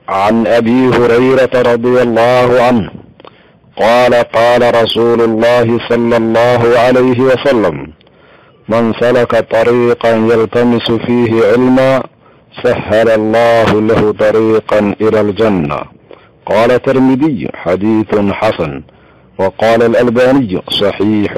عن ابي هريره رضي الله عنه قال قال رسول الله صلى الله عليه وسلم من سلك طريقا يلتمس فيه علما سهل الله له طريقا الى الجنه قال الترمذي حديث حسن وقال الالباني صحيح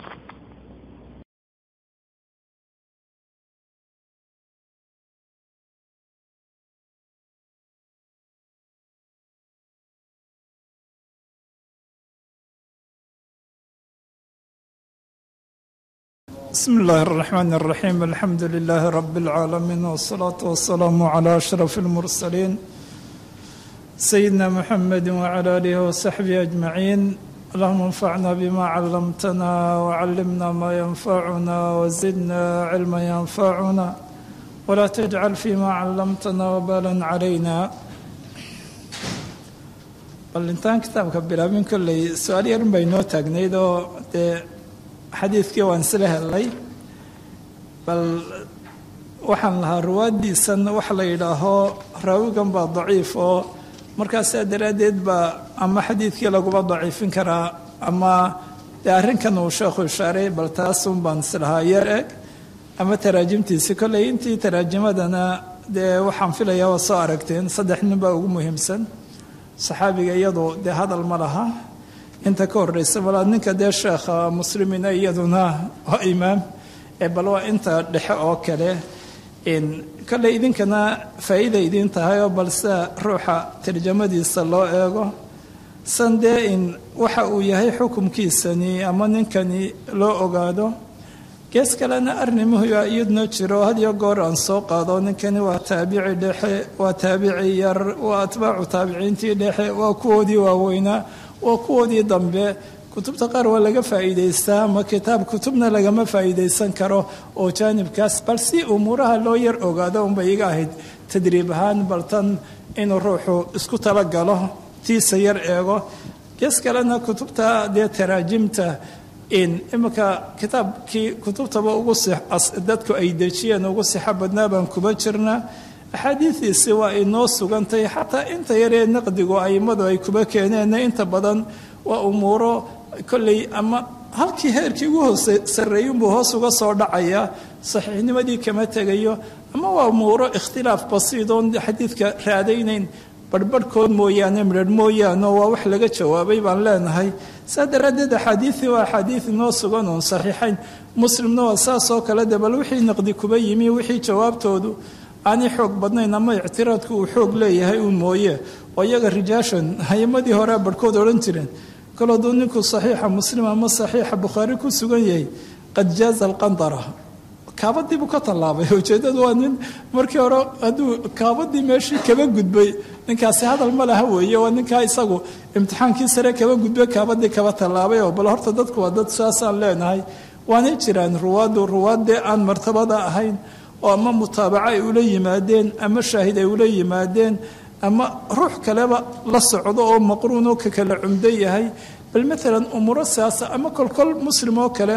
بسم الله الرحمن الرحيم الحمد لله رب العالمين والصلاة والسلام على أشرف المرسلين سيدنا محمد وعلى آله وصحبه أجمعين اللهم انفعنا بما علمتنا وعلمنا ما ينفعنا وزدنا علما ينفعنا ولا تجعل فيما علمتنا وبالا علينا bal intaan kitaabka bilaabin kolley su-aal yarin bay noo taagnayd oo dee xadiidkii waan isla helnay bal waxaan lahaa ruwaaddiisan waxa la yidhaaho raawigan baa daciif oo markaasaa daraaddeed baa ama xadiidkii laguma daciifin karaa ama dee arrinkan uu sheekhu ishaaray bal taasun baan islahaa yar eg ama taraajimtiisi kolley intii taraajimadana dee waxaan filayaa waa soo aragteen saddex nin baa ugu muhiimsan saxaabiga iyadu dee hadal ma laha inta ka horeysa malaa ninka dee sheekha muslimina iyaduna waa imaam bal waa inta dhexe oo kale kolley idinkana faa'iida idiin tahay oo balse ruuxa tarjamadiisa loo eego san dee in waxa uu yahay xukumkiisani ama ninkani loo ogaado gees kalena arrimuhuya iyaduna jiro hadiyo goor aan soo qaado ninkani waa taabici dhexe waa taabici yar waa atbaacu taabiciintii dhexe waa kuwoodii waaweynaa waa kuwoodii dambe kutubta qaar waa laga faa'iidaystaa ama kitaab kutubna lagama faa'iidaysan karo oo jaanibkaas bal si umuuraha loo yar ogaado unbay iga ahayd tadriib ahaan baltan inuu ruuxu isku talagalo tiisa yar eego gees kalena kutubta dee taraajimta in iminka kitaabkii kutubtaba ugu dadku ay dejiyeen ugu sixo badnaa baan kuba jirnaa axaadiidiisi waa inoo sugantay xataa inta yaree naqdigu aimadu ay kuba keeneen inta badan waa umuuro kolley ama halkii heerkii ugu hoose sarreeyinbuu hoos uga soo dhacaya saxiixnimadii kama tegayo ama waa umuuro ikhtilaaf basiidoon xadiidka raadaynayn barhbarhkood mooyaane midharh mooyaane waa wax laga jawaabay baan leenahay saa daraaddeed axaadiidii waa axaadiid inoo sugan oon saxiixayn muslimna waa saasoo kale de bal wixii naqdi kuba yimi wixii jawaabtoodu aanay xoog badnayn ama ictiraadku uu xoog leeyahay uun mooye oo iyaga rijaashan hayamadii horea barhkood odhan jireen kol hadduu ninku saxiixa muslim ama saxiixa bukhaari ku sugan yahay qad jaaza alqandara kaabadii buu ka tallaabay ujeeddadu waa nin markii hore hadduu kaabadii meeshii kaba gudbay ninkaasi hadal ma laha weeye waa ninkaa isagu imtixaankii sare kaba gudbay kaabadii kaba tallaabay oo bal horta dadku waa dad saasaan leenahay waanay jiraan ruwaaddu ruwaaddee aan martabada ahayn oo ama mutaabaco ay ula yimaadeen ama shaahid ay ula yimaadeen ama ruux kaleba la socdo oo maqruunoo ka kala cumdo yahay bal maalan umuuro siyaasa ama kolkol muslim oo kale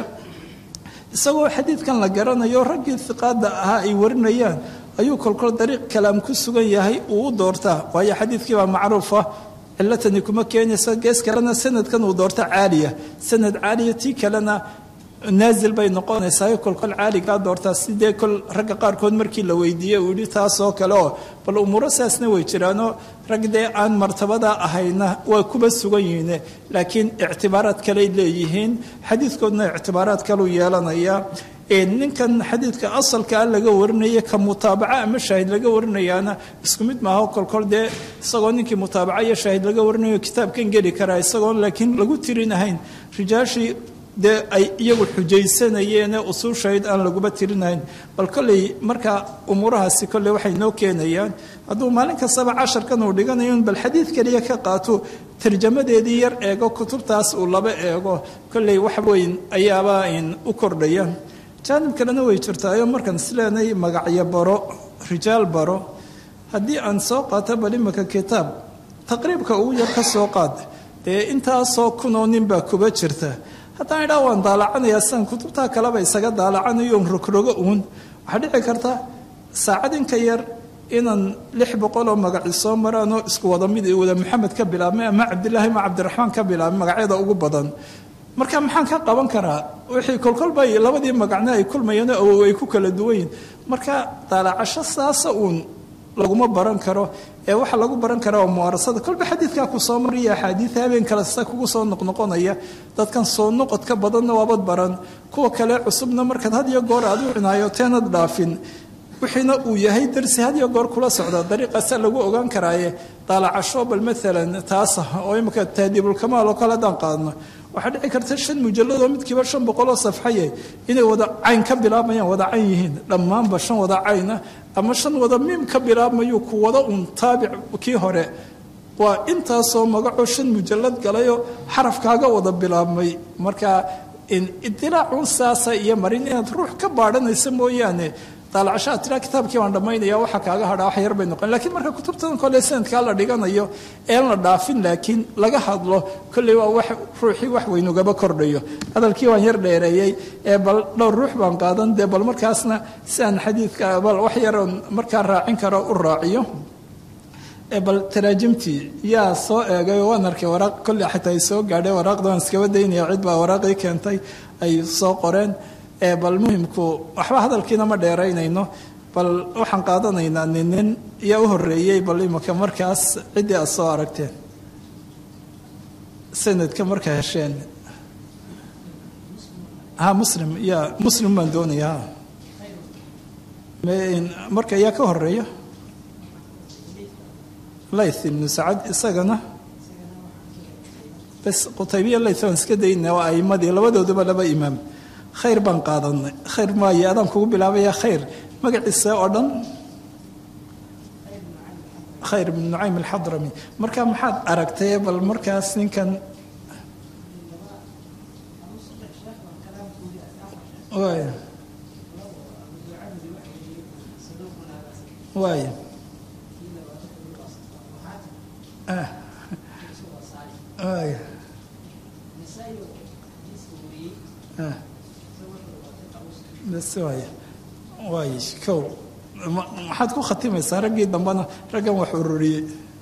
isagoo xadiidkan la garanayo raggii hiqaada ahaa ay warinayaan ayuu kolkol dariiq kalaam ku sugan yahay uu u doortaa waayo xadiidkii baa macruufa cilatani kuma keenaysa gees kalena sanadkan uu doorta caaliya sanad caaliya tii kalena naazil bay noqonaysaa kolkol caaligaa doortaa sidee kol ragga qaarkood markii la weydiiyey uu yihi taasoo kale oo bal umuuro saasna way jiraanoo rag dee aan martabada ahayna waa kuba sugan yihiin laakiin ictibaaraad kaley leeyihiin xadiidkoodna ictibaaraad kaluu yeelanaya ninkan xadiidka asalkaa laga warinaya ka mutaabaca ama shaahid laga warinayaana isku mid maaha kolkol dee isagoo ninkii mutaabaca iyo shaahid laga warinayo kitaabkan geli karaa isagoon laakiin lagu tirin ahayn rijaashii dee ay iyagu xujaysanayeenee usuushayd aan laguba tirinahayn bal kolley markaa umuurahaasi kolley waxay noo keenayaan hadduu maalin kastaba casharkan uu dhiganayo in bal xadiid keliya ka qaato tarjamadeedii yar eego kutubtaas uu laba eego kolley wax weyn ayaaba u kordhaya jaanib kalena way jirtaayo markaan isleenay magacyo baro rijaal baro haddii aan soo qaato bal imika kitaab taqriibka ugu yar ka soo qaad dee intaasoo kunoo nin baa kuba jirta haddaan idhaa waan daalacanayaa sidan kutubtaa kaleba isaga daalacanayo rogrogo uun waxaa dhici karta saacad inka yar inaan lix boqol oo magaci soo maraanoo isku wada mid wada maxamed ka bilaabmay ama cabdilaahi ama cabdiraxmaan ka bilaabmay magacyada ugu badan marka maxaan ka qaban karaa wixii kolkolba labadii magacna ay kulmayeen awow ay ku kala duwan yihin marka daalacasho saasa uun laguma baran karo ee waxa lagu baran karaa waa muwaarasada kolba xadiidkaa ku soo mariya axaadiida habeen kale sida kugu soo noqnoqonaya dadkan soo noqodka badanna waabad baran kuwa kale cusubna markaad had iyo goor aad u cinaayo teenad dhaafin wixiina uu yahay darsi had iyo goor kula socda dariiqaasa lagu ogaan karaaye daalacasho bal maalan taas oo imika tahdiibulkamaal oo kale haddaan qaadno waxaa dhici karta shan mujalladoo midkiiba shan boqoloo safxaye inay wada cayn ka bilaabmayaan wada cayn yihiin dhammaanba shan wada cayna ama shan wada miim ka bilaabmayu ku wada un taabic kii hore waa intaasoo magacoo shan mujallad galayoo xarafkaaga wada bilaabmay marka idilaacu saasa iyo marin inaad ruux ka baadhanaysa mooyaane daalacashaad tiraa kitaabkii baan dhammaynaya waxa kaaga hadhaa wax yar bay noqon lakiin marka kutubtan kole sanadkaa la dhiganayo een la dhaafin laakiin laga hadlo kolley waa wax ruuxii wax weynugaba kordhayo hadalkii waan yar dheereeyey ee bal dhowr ruux baan qaadan dee bal markaasna si aan xadiidka bal wax yaroon markaa raacin karo u raaciyo bal taraajimtii yaa soo eegay waan arkay waraaq kolley xitaa ay soo gaadhay waraaqda waan iskaba daynaya cid baa waraaqii keentay ay soo qoreen bal muhimku waxba hadalkiina ma dheeraynayno bal waxaan qaadanaynaa ninin yaa u horeeyey bal imika markaas ciddii aad soo aragteen sanadka markaa hesheen ha muslim ya muslim baan doonaya ha marka yaa ka horeeya layth ibnu sacad isagana bes qutaybiya layth waan iska daynaa waa aimadii labadooduba laba imaam khayr baan qaadanay khayr maayo adaan kugu bilaabaya khayr magaciisa oo dhan khayr ibn nucaym alxadrami marka maxaad aragtay bal markaas ninkan waay waay waay bes waay waay kow maxaad ku khatimaysaa raggii dambena raggan wax ururiyey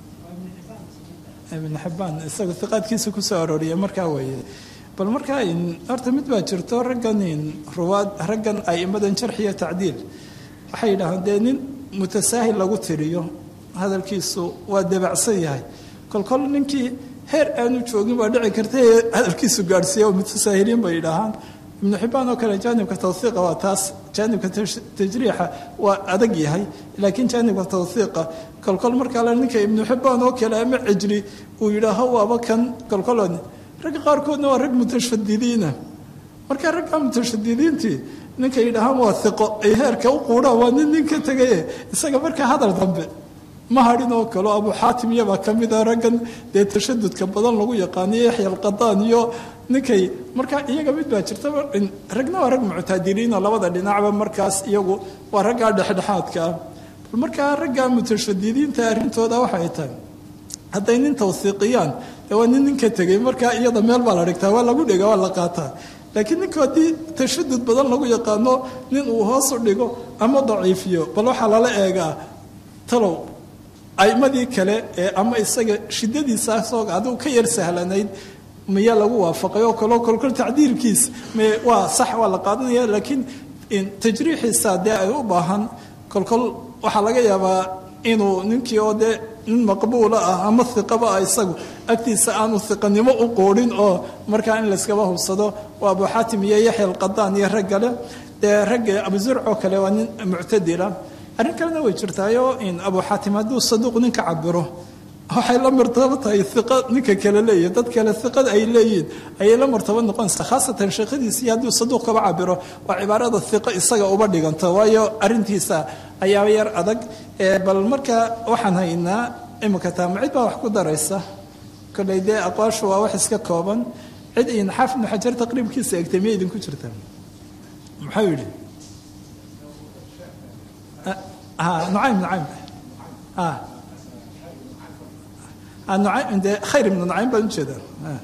ibn xibaan isaga iqaadkiisa kusoo arooriyay markaa weeye bal markaa horta mid baa jirto raggan ruwaad raggan aimadan jarx iyo tacdiil waxay yidhaahaan dee nin mutasaahil lagu tiriyo hadalkiisu waa dabacsan yahay kolkol ninkii heer aanu joogin baa dhici karta hadalkiisu gaadhsiiya oo mutasaahiliin bay yidhaahaan ibnu xibaan oo kale jaanibka tawhiiqa waa taas jaanibka tajriixa waa adag yahay laakiin jaanibka tawhiiqa kolkol markaa le ninka ibnu xibaan oo kale ama cijri uu yidhaaho waaba kan kolkolon ragga qaarkoodna waa rag mutashadidiina marka ragga mutashadidiintii ninka yidhaahaan waa iqo ay heerka u quudhaan waa nin nin ka tegaye isaga markaa hadal dambe ma hadhin oo kalo abu xaatim iyabaa ka mida raggan dee tashadudka badan lagu yaqaaniyo yaxya alqadaan iyo ninkay markaa iyaga mid baa jirta ragna waa rag muctadiliinoo labada dhinacba markaas iyagu waa raggaa dhexdhexaadka ah bal markaa ragga mutashadidiinta arrintooda waxay tahay hadday nin tawhiiqiyaan dee waa nin ninka tegay markaa iyada meel baa la dhigtaa waa lagu dhega waa la qaataa laakiin ninku haddii tashadud badan lagu yaqaano nin uu hoos u dhigo ama daciifiyo bal waxaa lala eegaa talow aimadii kale ee ama isaga shidadiisaasoo adigu ka yar sahlanayd miya lagu waafaqay oo kaleo kolkol tacdiirkiis waa sax waa la qaadanaya laakiin tajriixiisa dee ay u baahan kolkol waxaa laga yaabaa inuu ninkii oo dee nin maqbuula ah ama iqaba ah isagu agtiisa aanu iqanimo u qoodhin oo markaa in layskaba hubsado waa abu xaatim iyo yaxya alqadaan iyo raggale dee ragga abuzurcoo kale waa nin muctadila arrin kalena way jirtaayo in abu xaatim hadduu saduuq ninka cabiro waxay la martabo tahay iqa ninka kale leeyihin dad kale iqada ay leeyihiin ayay la martabo noqonaysaa khaasatan sheekhadiisii hadduu saduuq kaba cabiro waa cibaarada iqa isaga uba dhiganto waayo arrintiisa ayaa yar adag bal marka waxaan haynaa imika taama cid baa wax ku daraysa kolley dee aqwaashu waa wax iska kooban cid in xaafid ibnu xajar taqriibkiisa egtay miya idinku jirta muxuu yidhi nucaym nucaym nucaym dee khayr ibnu nucaym baan ujeedaa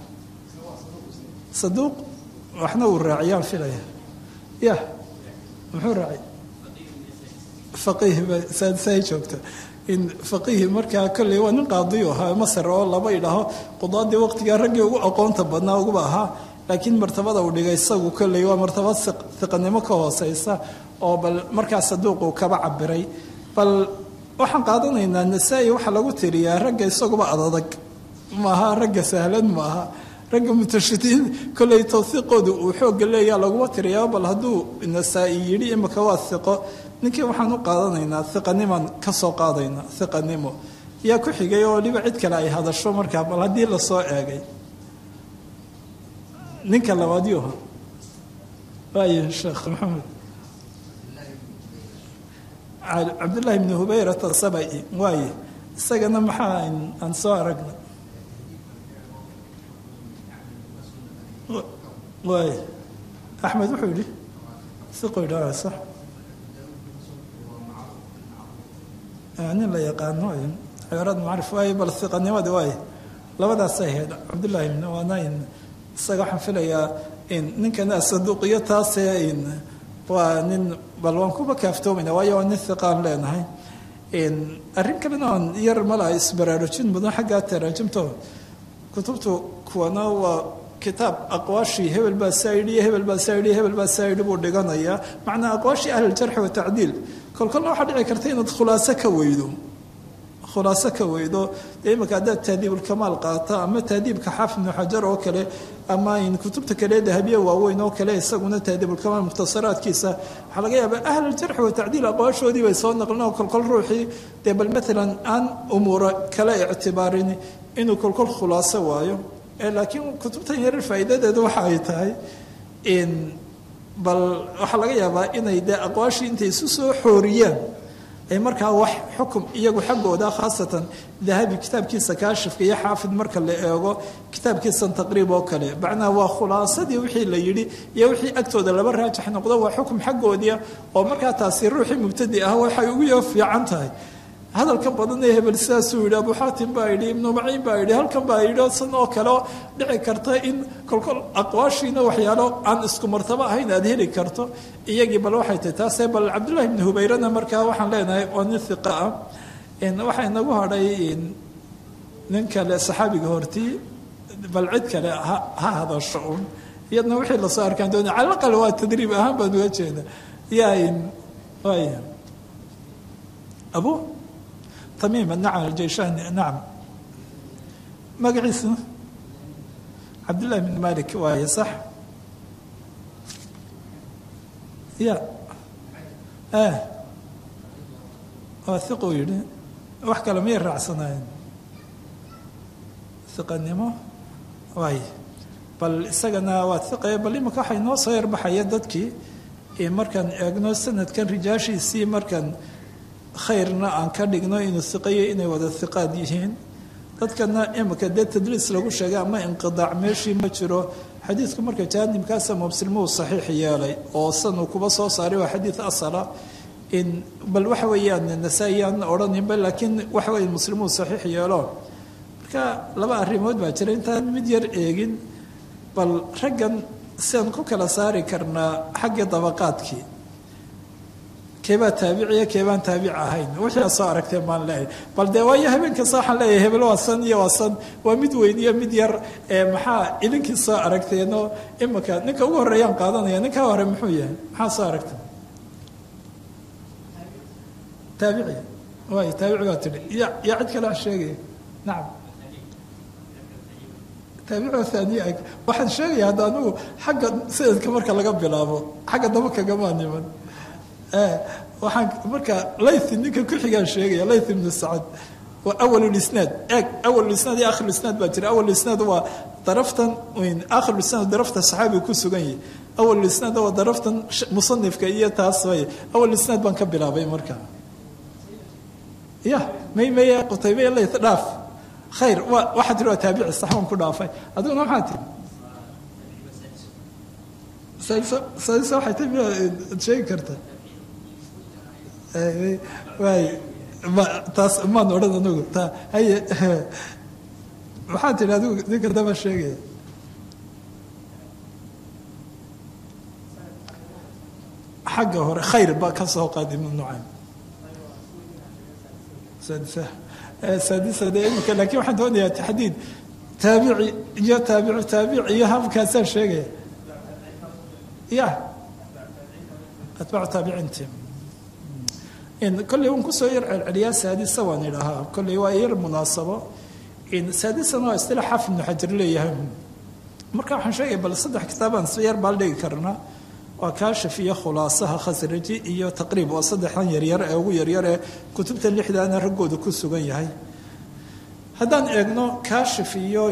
saduuq waxna uu raaciyaan filaya ya muxuu raacay faqiihba saay joogta in faqiihi markaa kolley waa nin qaadiyu ahaa masar oo laba idhaaho qudaadii waqtigaa raggii ugu aqoonta badnaa uguba ahaa laakiin martabada uu dhigay isagu kolley waa martabad hiqanimo ka hooseysa oo bal markaa saduuqu kaba cabiray bal waxaan qaadanaynaa nasaa-i waxaa lagu tiriyaa ragga isaguba adadag maaha ragga sahlan maaha ragga mutashidiin kolley tawhiiqooda uu xoogga leeyaa laguma tiriyaa bal hadduu nasaa-i yidhi imika waa hiqo ninkii waxaan u qaadanaynaa hiqanimaan ka soo qaadaynaa hiqanimo yaa ku xigay oo waliba cid kale ay hadasho markaa bal haddii lasoo eegay ninka labaad yuha waaye sheekh maxamed cabdullaahi bni hubayrata sabai waaye isagana maxaa aan soo aragna waay axmed wuxuu yidhi siqo idhaa sax nin la yaqaano cibaarad macrif waaye bal hiqanimada waaye labadaasay ahayd cabdullaahi bn waanayn isaga waxaan filayaa in ninkana saduuqiyo taasee in waa nin bal waan kuba kaaftoomayna waayo waa nin hiqaan leenahay arrin kalena oon yar malaha isbaraarujin mudan xaggaa taraajimto kutubtu kuwana waa kitaab aqwaashii hebel baa saa yidhi hebel baa saa yidhi hebel baa saa yidhi buu dhiganayaa macnaa aqwaashii ahliljarxi watacdiil kolkolna waxaa dhici karta inaad khulaaso ka weydo khulaaso ka weydo dee imika haddaad tahdiibulkamaal qaata ama tahdiibka xaafid ibnu xajar oo kale ama in kutubta kale dahabiye waaweyn oo kale isaguna tahdiibulkamaal mukhtasaraadkiisa waxaa laga yaabaa ahluljarxi watacdiil aqwaashoodii bay soo naqlin oo kolkol ruuxii dee bal maalan aan umuura kale ictibaarin inuu kolkol khulaaso waayo laakiin kutubtan yarar faa'iidadeedu waxa ay tahay bal waxaa laga yaabaa inay dee aqwaashii intay isu soo xooriyaan ay markaa wax xukum iyagu xaggooda khaasatan dahabi kitaabkiisa kaashifka iyo xaafid marka la eego kitaabkiisan taqriib oo kale macnaha waa khulaasadii wixii la yidhi iyo wixii agtooda laba raajix noqdo waa xukum xaggoodia oo markaa taasi ruuxii mubtadi ah waxay ugu yo fiican tahay hadalkan badan ee hebel sidaasuu yidhi abu xaatim baa yidhi ibnu maciin baa yidhi halkan baa yidhi san oo kale oo dhici karta in kolkol aqwaashiina waxyaalo aan isku martabo ahayn aad heli karto iyagii bal waxay tahay taasee bal cabdullahi ibni hubayrana markaa waxaan leenahay waa nin hiqa ah waxaa inagu hadhay nin kale saxaabiga hortii bal cid kale ha hadasho un iyadna wixii lasoo arkaan doonay cala aqal waa tadriib ahaan baan uga jeeda yaa waaya abu tamiim nacam aljayshaani nacam magaciisna cabdullahi bn malik waaye sax ya waa hiquu yidhi wax kale miyay raacsanaayeen hiqanimo waaye bal isagana waa hiqe bal imika waxay noo soo yarbaxaya dadkii markaan eegno sanadkan rijaashiisii markaan khayrna aan ka dhigno inuu hiqayo inay wada hiqaad yihiin dadkana imika dee tadliis lagu sheegay ama inqidaac meeshii ma jiro xadiidku marka jaanibkaasa mubsilmuu saxiix yeelay oo sanuu kuba soo saaray waa xadiid asala in bal waxa weeyaan nasaa-i aan odhaninba laakiin waxa weya muslimuu saxiix yeelo marka laba arrimood baa jira intaan mid yar eegin bal raggan siaan ku kala saari karnaa xagga dabaqaadkii keebaa taabiciya keebaan taabic ahayn wixii aad soo aragtee maan leeyahay bal dee waayo habeen kasta waxaan leeyahay hebel waa san iyo waa san waa mid weyn iyo mid yar maxaa idinkii soo aragteenoo imika ninka ugu horreeyaan qaadanaya ninkaa hore muxuu yahay maxaa soo aragtay taabici waay taabici baa tidhi ya yaa cid kale a sheegaya nacam taabici haaniya waxaan sheegaya hadda anugu xagga sanadka marka laga bilaabo xagga daba kagamaa niman waxaan marka laythi ninka ku-xigaan sheegaya layth ibnu sacad waa awalulisnaad eeg awalulisnaad iyo akhirulisnaad baa jira awalulisnaad waa daraftan akhirulisnaad darafta saxaabiga ku sugan yahay awalulisnaad waa daraftan musanifka iyo taas way awalulisnaad baan ka bilaabay marka ya may maya qutaybe layth dhaaf khayr wa waxaa tiri waa taabici sax waan ku dhaafay adiguna maxaa tiri sadisa waxay tahay miyaad sheegi kartaa waay ma taas maan odhan anigu ta haye maxaa tidhi adigu ninka daba sheegaya xagga hore khayr ba ka soo qaad ibnu nucaym saadisa saadisa de imika laakiin waxaan doonayaa taxdiid taabici iyo taabicu taabic iyo habkaasaan sheegaya ya atbaacu taabiciinti kolley un kusoo yar celceliyaa saadisa waan idhahaa kolley waa yar munaasabo saadisana waa istilaax xaafid ibnu xajar leeyahay marka waxaan sheegaya bal saddex kitaabaan si yar baal dhigi karnaa waa kaashif iyo khulaasaha khasraji iyo taqriib waa saddexdan yaryar ee ugu yaryar ee kutubta lixdaana raggooda ku sugan yahay haddaan eegno kaashif iyo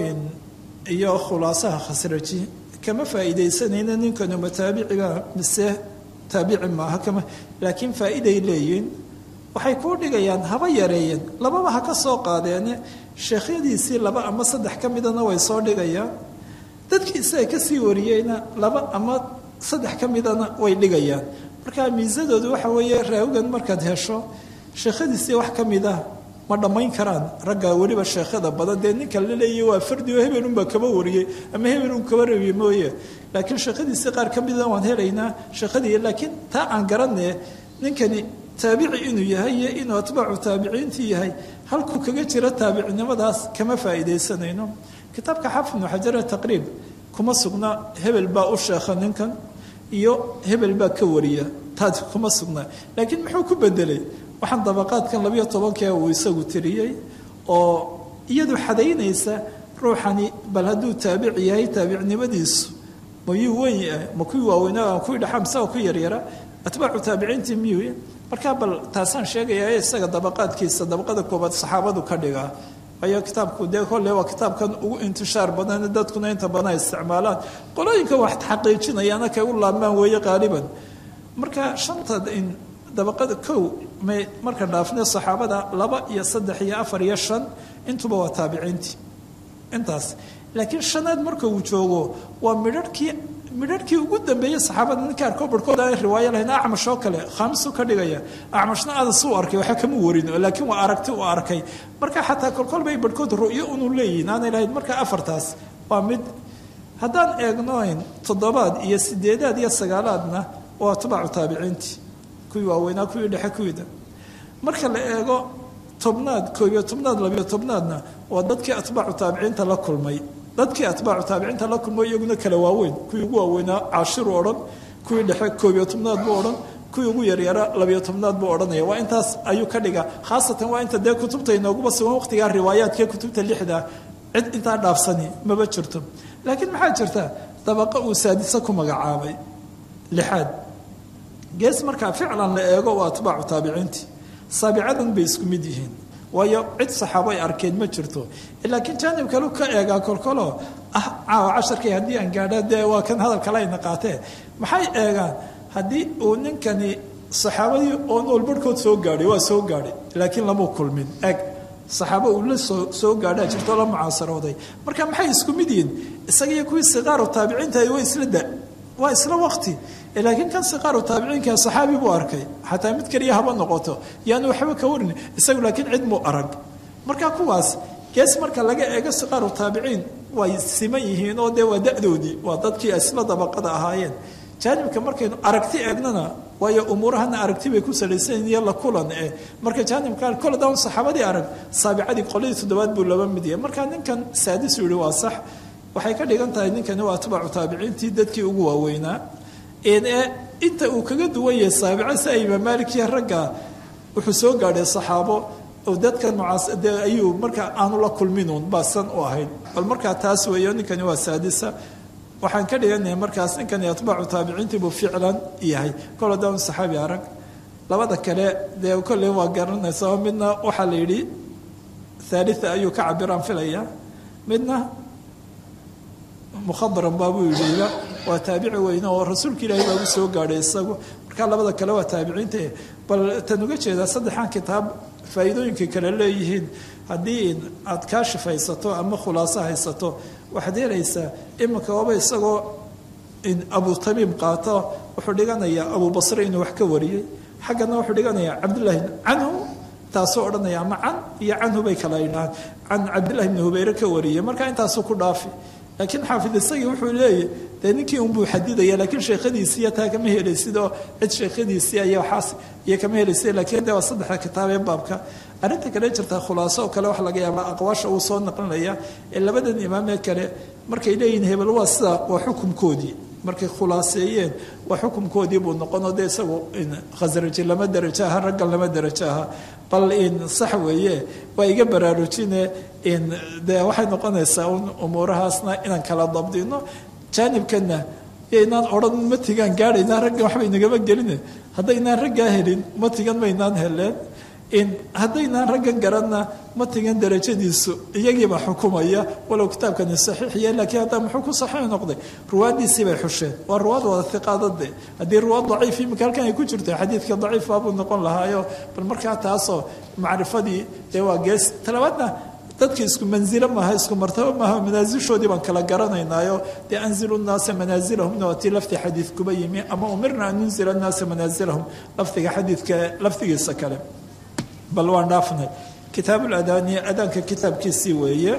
iyo khulaasaha khasraji kama faa'iidaysanayna ninkanu mataabiciga mise taabici maaha kama laakiin faa'iiday leeyihin waxay kuu dhigayaan haba yareeyeen lababa ha ka soo qaadeene sheekhyadiisii laba ama saddex ka midana way soo dhigayaan dadkii isaga kasii wariyeyna laba ama saddex ka midana way dhigayaan marka miisadoodu waxa weeye raawigan markaad hesho sheekhadiisii wax ka mid ah ma dhammayn karaan ragga weliba sheekhada badan dee ninka la leeyahy waa fardi oo hebelunbaa kaba wariyey ama hebelun kaba rabiye mooye laakiin sheekhadiisii qaar ka mida waan helaynaa sheekhadii laakiin taa aan garanee ninkani taabici inuu yahay iyo inuu atbaacu taabiciintii yahay halkuu kaga jiro taabicinimadaas kama faa'iidaysanayno kitaabka xaafid ibnu xajare taqriib kuma sugna hebel baa u sheekha ninkan iyo hebel baa ka wariya taas kuma sugna laakiin muxuu ku bedelay waxaan dabaqaadkan labiyo tobankee uu isagu tiriyey oo iyadu xadaynaysa ruuxani bal hadduu taabic yahay taabicnimadiisu mayuu weyn ma kuwii waaweynaa kuwii dhaxa mise ku yaryara atbaacu taabiciintii miyuu markaa bal taasaan sheegayaa isaga dabaqaadkiisa dabaqada koobaad saxaabadu ka dhigaa waayo kitaabku dee kolle waa kitaabkan ugu intishaar badan dadkuna inta badan ay isticmaalaan qolooyinka wax xaqiijinayaana kay u laabmaan weeye qaaliban marka shanta dabaqada kow may marka dhaafne saxaabada laba iyo saddex iyo afar iyo shan intuba waa taabiciintii intaas laakiin shanaad marka uu joogo waa midharhkii midharhkii ugu dambeeyey saxaabada ninka arkoo barhkood aan riwaayo lahayn acmash oo kale khaamisu ka dhigaya acmashna adas u arkay waxa kama warin laakiin waa aragti u arkay marka xataa kolkol bay barhkood ru'yo unu leeyihin aanay lahayn marka afartaas waa mid haddaan eegnoyn toddobaad iyo sideedaad iyo sagaalaadna waa atbaacu taabiciintii kuwii waaweynaa kuwii dhexe kuwiida marka la eego tobnaad koobiyo tobnaad labiyo tobnaadna waa dadkii atbaacu taabiciinta la kulmay dadkii atbaacu taabiciinta la kulmay iyaguna kala waaweyn kuwii ugu waaweynaa cashiru odhan kuwii dhexe koobiyo tobnaad buu odhan kuwii ugu yaryara labiyo tobnaad buu odhanaya waa intaas ayuu ka dhigaa khaasatan waa inta dee kutubta inooguba sugan waqtigaa riwaayaadka kutubta lixda cid intaa dhaafsani maba jirto laakiin maxaa jirta dabaqa uu saadisa ku magacaabay lixaad gees markaa ficlan la eego waa atbaacu taabiciintii saabicadan bay isku mid yihiin waayo cid saxaabo ay arkeen ma jirto laakiin jaanib kalu ka eegaa kolkolo ah caawa casharkii haddii aan gaadha dee waa kan hadal kale ayna qaatee maxay eegaan haddii uu ninkani saxaabadii oo nool barhkood soo gaadhay waa soo gaadhay laakiin lama kulmin eg saxaabo uu la soo soo gaadhaa jirto la mucaasarooday marka maxay isku mid yihiin isaga iyo kuwii siqaaru taabiciinta waa isla da waa isla waqti laakiin kan siqaaru taabiciinka saxaabi buu arkay xataa mid keliya haba noqoto yaanu waxba ka warin isagu laakiin cid muu arag marka kuwaas gees marka laga eego siqaaru taabiciin way siman yihiin oo dee waa da-doodii waa dadkii isla dabaqada ahaayeen jaanibka markaynu aragti eegnana waayo umuurahana aragti bay ku salaysan iyo la kulan eh marka jaanibka kole daan saxaabadii arag saabicadii qoladii toddobaad buu laba mid yahay marka ninkan saadisu yihi waa sax waxay ka dhigan tahay ninkani waa atbaacu taabiciintii dadkii ugu waaweynaa inta uu kaga duwan yahay saabica si ay imaam maalikiya ragga wuxuu soo gaadhay saxaabo oo dadkan mucaas dee ayuu marka aanu la kulminuun baasan u ahayd bal markaa taas weeyo ninkani waa saadisa waxaan ka dhiganahay markaas ninkani atbaacu taabiciintii buu ficlan yahay kol haddaan saxaabi arag labada kale dee kolley waa garanaysa midna waxaa la yidhi thalitha ayuu ka cabiraan filaya midna mukhadaran baabuu yidhiba waa taabici weyne oo rasuulka ilaahay baagu soo gaadhay isagu markaa labada kale waa taabiciinta bal tan uga jeedaa saddexan kitaab faa'iidooyinkay kale leeyihiin haddii aad kaashif haysato ama khulaaso haysato waxaad helaysaa iminka waaba isagoo abu tamiim qaato wuxuu dhiganayaa abu basre inuu wax ka wariyey xaggana wuxuu dhiganayaa cabdullaahi canhu taasuu odhanaya ama can iyo canhu bay kala idhahaan can cabdillahi bni hubayre ka wariyey marka intaasuu ku dhaafi laakiin xaafid isagii wuxuu leeyahy dee ninkii unbuu xadidaya laakiin sheekhadiisiiyo taa kama helaysid oo cid sheekhadiisii aya waxaas iyo kama helaysid laakiin de waa saddexda kitaab ee baabka arrinta kale jirta khulaaso oo kale waxa laga yaabaa aqwaasha uu soo naqlinaya ee labadan imaam ee kale markay leeyihin hebel waa sida waa xukumkoodii markay khulaaseeyeen waa xukumkoodii buu noqonoo dee isagu khasraji lama derajo aha raggan lama derajo aha bal in sax weeye waa iga baraarujine in dee waxay noqonaysaa un umuurahaasna inaan kala dabdino jaanibkana inaan odhan matigaan gaadhaynaa raggan waxba inagama gelin haddaynaan raggaa helin matigan maynaan heleen in haddaynaan raggan garanna matigan darajadiisu iyagiibaa xukumaya walow kitaabkani saxiixiya laakiin haddaa muxuu ku saxiix noqday ruwaaddiisii bay xusheen waa ruwaad wada iqaadade haddii ruwaad daciif imika halkan ay ku jirto xadiidka daciif baabuu noqon lahaayo bal markaa taasoo macrifadii dee waa gees talabaadna dadka isku manzilo maaha isku martabo maaha manaasishoodii baan kala garanaynaayo dee anzilu nnaasa manaasilahumna waa tii lafti xadiid kuba yimi ama umirna an nunzila nnaasa manaasilahum lafdiga xadiidka lafdigiisa kale bal waan dhaafnay kitaabuladani adaanka kitaabkiisii weeye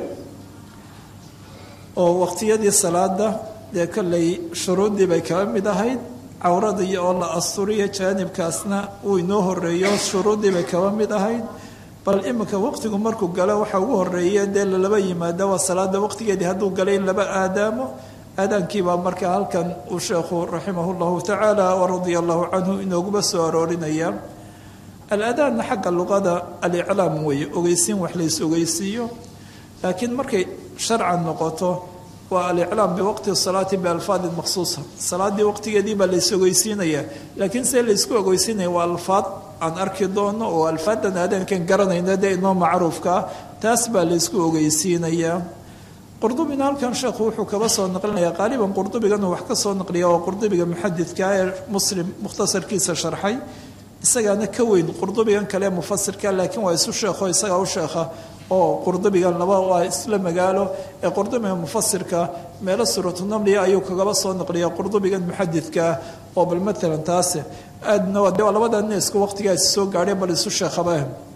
oo waqtiyadii salaada dee kolley shuruuddii bay kaba mid ahayd cawradii oo la asturiyo jaanibkaasna uu inoo horeeyo shuruuddii bay kaba mid ahayd bal iminka waqtigu markuu galo waxa ugu horeeya dee lalaba yimaada waa salaada waqtigeedii hadduu galay in laba aadaamo aadaankiibaa markaa halkan uu sheekhu raximah llahu tacaala waradia allahu canhu inooguba soo aroorinaya al-adaanna xagga luqada aliclaam weeye ogeysiin wax lays ogeysiiyo laakiin markay sharcan noqoto waa aliclaam biwaqti salaati bialfaadin maksuusa salaadii waqtigeedii baa lays ogeysiinaya laakiin see laysku ogeysiinaya waa alfaad aan arki doono oo alfaadan aadaankan garanayna dee inoo macruufka ah taas baa laysku ogeysiinayaa qurdubina halkan sheekhu wuxuu kaba soo naqlinaya qaaliban qurdubigan wax ka soo naqliya waa qurdubiga muxadidka ee muslim mukhtasarkiisa sharxay isagaana ka weyn qurdubigan kale mufasirka laakiin waa isu sheekho isagaa u sheekha oo qurdubigan laba waa isla magaalo ee qurdubiga mufasirka meelo suuratunamliya ayuu kagaba soo naqliya qurdubigan muxadidkaa oo bal matalan taase aadna waa de labada nin isku waqtigaa is soo gaadhay bal isu sheekhaba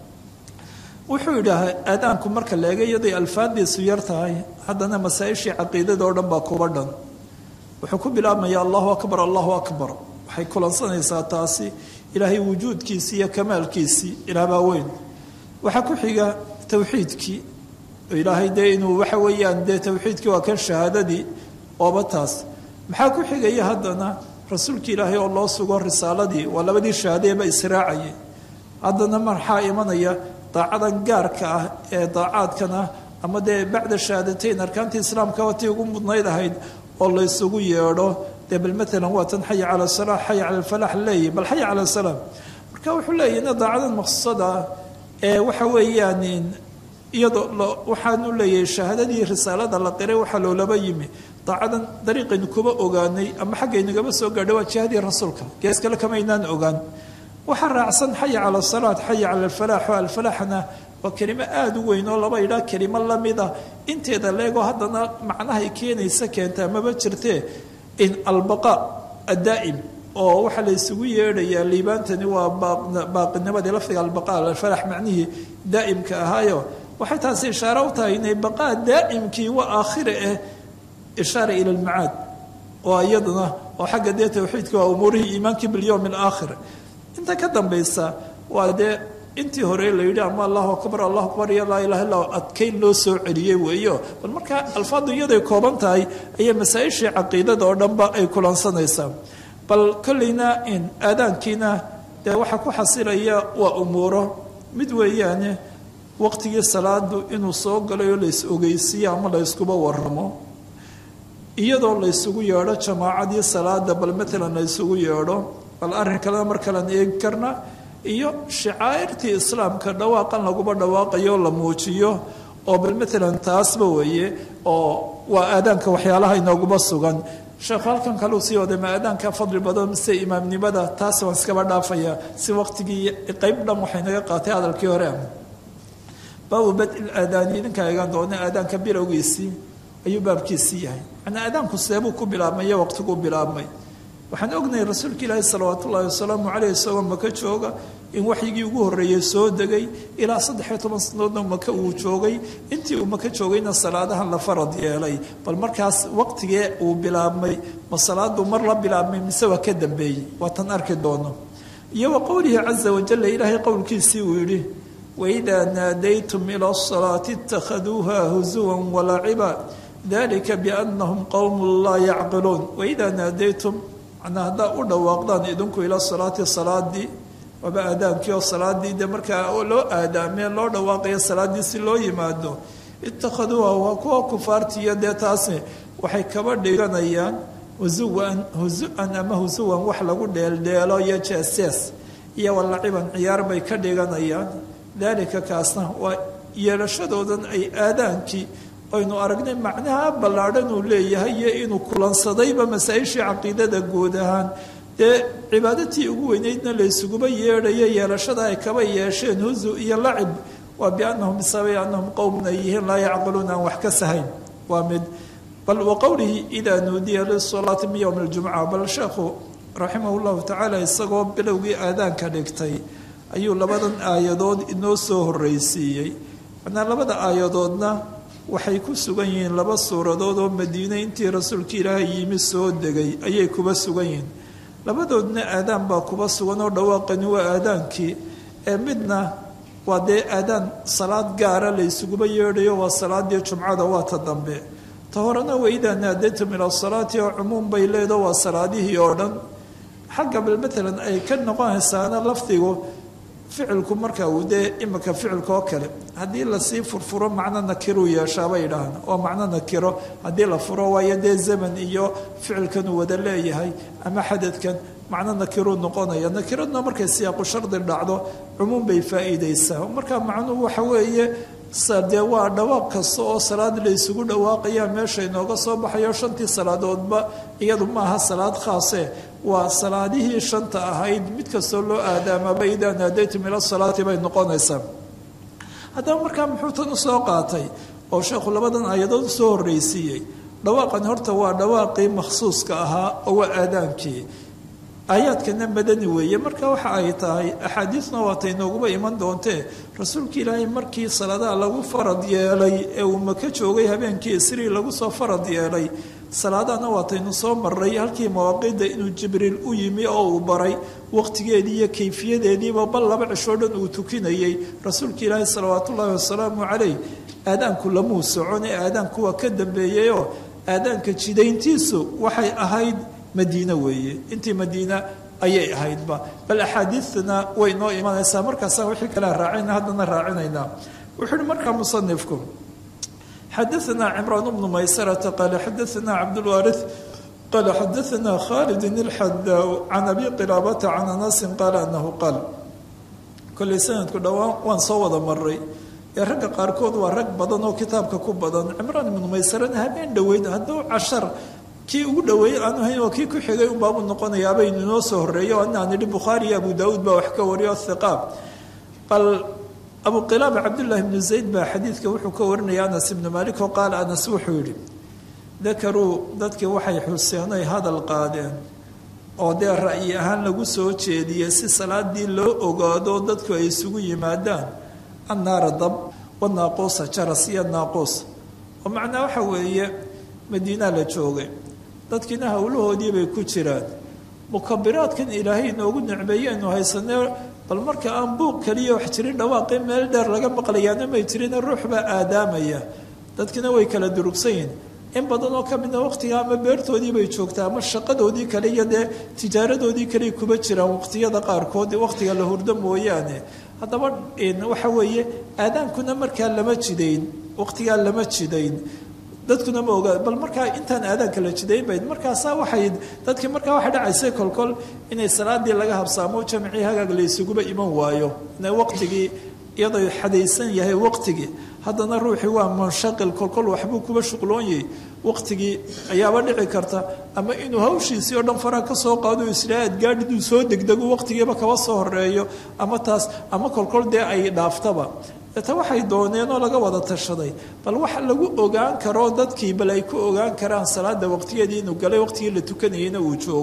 wuxuu yidhaaha aadaanku marka la eega iyaday alfaadiisu yar tahay haddana masaa-ishii caqiidada oo dhan baa kuba dhan wuxuu ku bilaabmaya allahu akbar allahu akbar waxay kulansanaysaa taasi ilaahay wujuudkiisii iyo kamaalkiisii ilaahbaa weyn waxaa ku xiga towxiidkii ilaahay dee inuu waxa weeyaan dee towxiidkii waa kan shahaadadii ooba taas maxaa ku xigaya haddana rasuulka ilaahay oo loo sugo risaaladii waa labadii shahaadeeba israacayay haddana maxaa imanaya daacadan gaarka ah ee daacaadkana ama dee bacda shahaadateyn arkaantii islaamka watii ugu mudnayd ahayd oo laysugu yeedho dee bal maalan waa tan xaya cala salaa xaya cala alfalax leeyahy bal xaya cala salaam marka wuxuu leeyahy ina daacadan maqsuusada ee waxa weeyaan iyadoo waxaanu leeyahay shahaadadii risaalada la qiray waxaa loolaba yimi daacadan dariiqaynu kuba ogaanay ama xaggaynagaba soo gaadhay waa jihadii rasuulka gees kale kamaynaan ogaan waxaa raacsan xaya cala salaat xaya cala alfalaax oo alfalaaxna waa kelimo aada u weyn oo laba idhaa kelimo lamida inteeda leegoo haddana macnahay keenaysa keentaa maba jirtee in albaqa addaa'im oo waxaa la isugu yeedhayaa liibaantani waa baaqinimadii lafdiga albaqa alfalax macnihii daa'imka ahaayo waxay taasi ishaare u tahay inay baqaa daa'imkii waa aakhire ah ishaara ila almacaad oo iyaduna oo xagga dee towxiidka waa umuurihii iimaankii bilyowm alaakhir inta ka dambaysa waa dee intii hore la yidhi ama allahu akbar allahu akbar iyo laa ilaha illa adkayn loo soo celiyey weeyo bal markaa alfaadu iyaday kooban tahay ayay masaa-ishii caqiidada oo dhanba ay kulansanaysaa bal kolleyna in aadaankiina dee waxaa ku xasilaya waa umuuro mid weeyaane waqtigii salaadu inuu soo galay oo lays ogeysiiyo ama layskuba waramo iyadoo laysugu yeedho jamaacadii salaada bal matalan laysugu yeedho bal arrin kalena mar kalean eegi karna iyo shacaa'irtii islaamka dhawaaqan laguba dhawaaqayo la muujiyo oo bal matalan taasba weeye oo waa aadaanka waxyaalaha inooguba sugan sheekhu halkan kaleu sii waday ma aadaanka fadli badan mise imaamnimada taas waan iskaba dhaafaya si waqtigii qeyb dhan waxay naga qaatay hadalkii hore baabu bad-il aadaani idinkaa eegaan doona aadaanka bilowgiisii ayuu baabkiisii yahay macnaa aadaanku seebuu ku bilaabmay iyo waqtiguu bilaabmay waxaan ognahay rasuulka ilaahi salawaat ullaahi wasalaamu caleyh isagoo maka jooga in waxyigii ugu horreeyey soo degay ilaa saddexiyo toban sanadoodna maka uu joogay intii uu maka joogayna salaadahan la farad yeelay bal markaas waqtigee uu bilaabmay ma salaadu mar la bilaabmay mise waa ka dambeeyey waatan arki doono iyo wa qowlihi caza wajalla ilaahay qowlkiisii uu yidhi waidaa naadaytum ila asalaati itakhaduuha husuwan walaciba dalika biannahum qowmun laa yacqiluun waidaa naadaytum manaa haddaa u dhawaaqdaan idinku ila salaati salaadii waaba aadaankii oo salaadii de markaa loo aadaamee loo dhawaaqayo salaaddii si loo yimaado itakhaduuha waa kuwa kufaartiiyo dee taasi waxay kaba dhiganayaan husuwan husu-an ama husuwan wax lagu dheeldheelo iyo jeesees iyo walaciban ciyaar bay ka dhiganayaan daalika kaasna waa yeelashadoodan ay aadaankii aynu aragnay macnaha ballaadhan uu leeyahay iyo inuu kulansadayba masaa-ishii caqiidada guud ahaan dee cibaadatii ugu weyneydna laysuguba yeedhayo yeelashada ay kaba yeesheen husu iyo lacib waa biannahum bisabay annahum qowmun ay yihiin laa yacqiluun aan wax ka sahayn waa mid bal wa qowlihi idaa nuudiya lisalaati min yowmi ljumca bal sheekhu raximah llahu tacaala isagoo bilowgii aadaanka dhigtay ayuu labadan aayadood inoo soo horreysiiyey macnaa labada aayadoodna waxay ku sugan yihiin laba suuradood oo madiine intii rasuulka ilaahay yimi soo degay ayay kuba sugan yihiin labadoodna aadaan baa kuba sugan oo dhawaaqani waa aadaankii ee midna waa dee aadaan salaad gaara laysuguba yeedhayo waa salaadii jumcada waa ta dambe ta horena waidaa naadaytum ila salaati oo cumuum bay leedo waa salaadihii oo dhan xagga bal matalan ay ka noqonaysaana lafdigu ficilku marka uu dee imika ficilka oo kale haddii lasii furfuro macno nakiruu yeeshaabay idhaahna oo macno nakiro haddii la furo waayo dee zaman iyo ficilkan uu wada leeyahay ama xadadkan macno nakiruu noqonaya nakiradna markay siyaaqu shardi dhacdo cumuum bay faa'iideysaa marka macnuhu waxa weeye dee waa dhawaaq kasta oo salaad la isugu dhawaaqaya meesha inooga soo baxayo shantii salaadoodba iyadu maaha salaad khaase waa salaadihii shanta ahayd mid kastoo loo aadaamaba idaa naadaytum ila salaati bay noqonaysaa haddaba markaa muxuu tan usoo qaatay oo sheekhu labadan aayadood usoo horreysiiyey dhawaaqani horta waa dhawaaqii makhsuuska ahaa oo waa aadaankii aayaadkana madani weeye marka waxa ay tahay axaadiisna waatay nooguba iman doontee rasuulka ilaahay markii salaadaha lagu farad yeelay ee uu maka joogay habeenkii isrii lagu soo farad yeelay salaadahana waataynu soo maray halkii mawaaqiidda inuu jibriil u yimi oo uu baray waqtigeedii iyo kayfiyadeediiba bal laba cishoo dhan uu tukinayey rasuulka ilaahay salawaat ullaahi wasalaamu calayh aadaanku lamuu socon ee aadaanku waa ka dambeeyeyoo aadaanka jidayntiisu waxay ahayd madiine weeye intii madiina ayay ahaydba bal axaadiidtana way noo imanaysaa markaasaan wixii kale raacayna haddana raacinaynaa wuxuu uhi markaa musanifku xadaثna cimraan bnu maysarata qaala xadaثna cabdاlwaariث qaala xadaثna khalidin اlxadaa can abi qilaabata can anasin qaala anahu qaal kollay sanadku dhowaan waan soo wada maray ee ragga qaarkood waa rag badan oo kitaabka ku badan cimraan ibnu maysarana habeen dhoweyd hadduu cashar kii ugu dhaweeyey aanu hayn oo kii ku xigay unbaabu noqonayaabay inoo soo horreeyo anaa nidhi bukhaari iyo abu daauud baa wax ka wariyo hiqaab bal abu qilaaba cabdullaahi ibnu zayd baa xadiidka wuxuu ka warinaya anas ibnu maalik oo qaala anas wuxuu yidhi dakaruu dadkii waxay xuseenay hadal qaadeen oo dee ra'yi ahaan lagu soo jeediyey si salaadii loo ogaado dadku ay isugu yimaadaan annaara dab wanaaquusa jaras iyo naaquus oo macnaa waxa weeye madiinaa la joogay dadkiina howlahoodii bay ku jiraan mukabiraadkan ilaahay inoogu nicmeeye aynu haysanee bal marka aan buuq kaliya wax jirin dhawaaqii meel dheer laga maqlayaana may jirin ruux baa aadaamaya dadkina way kala durugsan yihin in badan oo ka mida waqtiga ama beertoodii bay joogtaa ama shaqadoodii kale iyo dee tijaaradoodii kale kuba jiraan waqtiyada qaarkood waqtiga la hurdo mooyaane haddaba waxa weeye aadaankuna markaa lama jidayn waqtigaa lama jidayn dadkuna ma ogaa bal markaa intaan aadaanka la jidayn bayd markaasaa waxay dadkii markaa waxay dhacaysay kolkol inay salaadii laga habsaamo jamcii hagaag la isuguba iman waayo ina waqtigii iyadoo xadaysan yahay waqtigii haddana ruuxii waa munshaqil kolkol waxbuu kuba shuqloonyay waqtigii ayaaba dhici karta ama inuu hawshiisii oo dhan faraha ka soo qaado isla aad gaadhiduu soo degdego waqtigiiba kaba soo horeeyo ama taas ama kolkol dee ay dhaaftaba ta waxay dooneen oo laga wada tashaday bal waxa lagu ogaan karo dadkii bal ay ku ogaan karaan salaada waqtigeedii inuu galay waqtigii la tukanayeyna uu joogo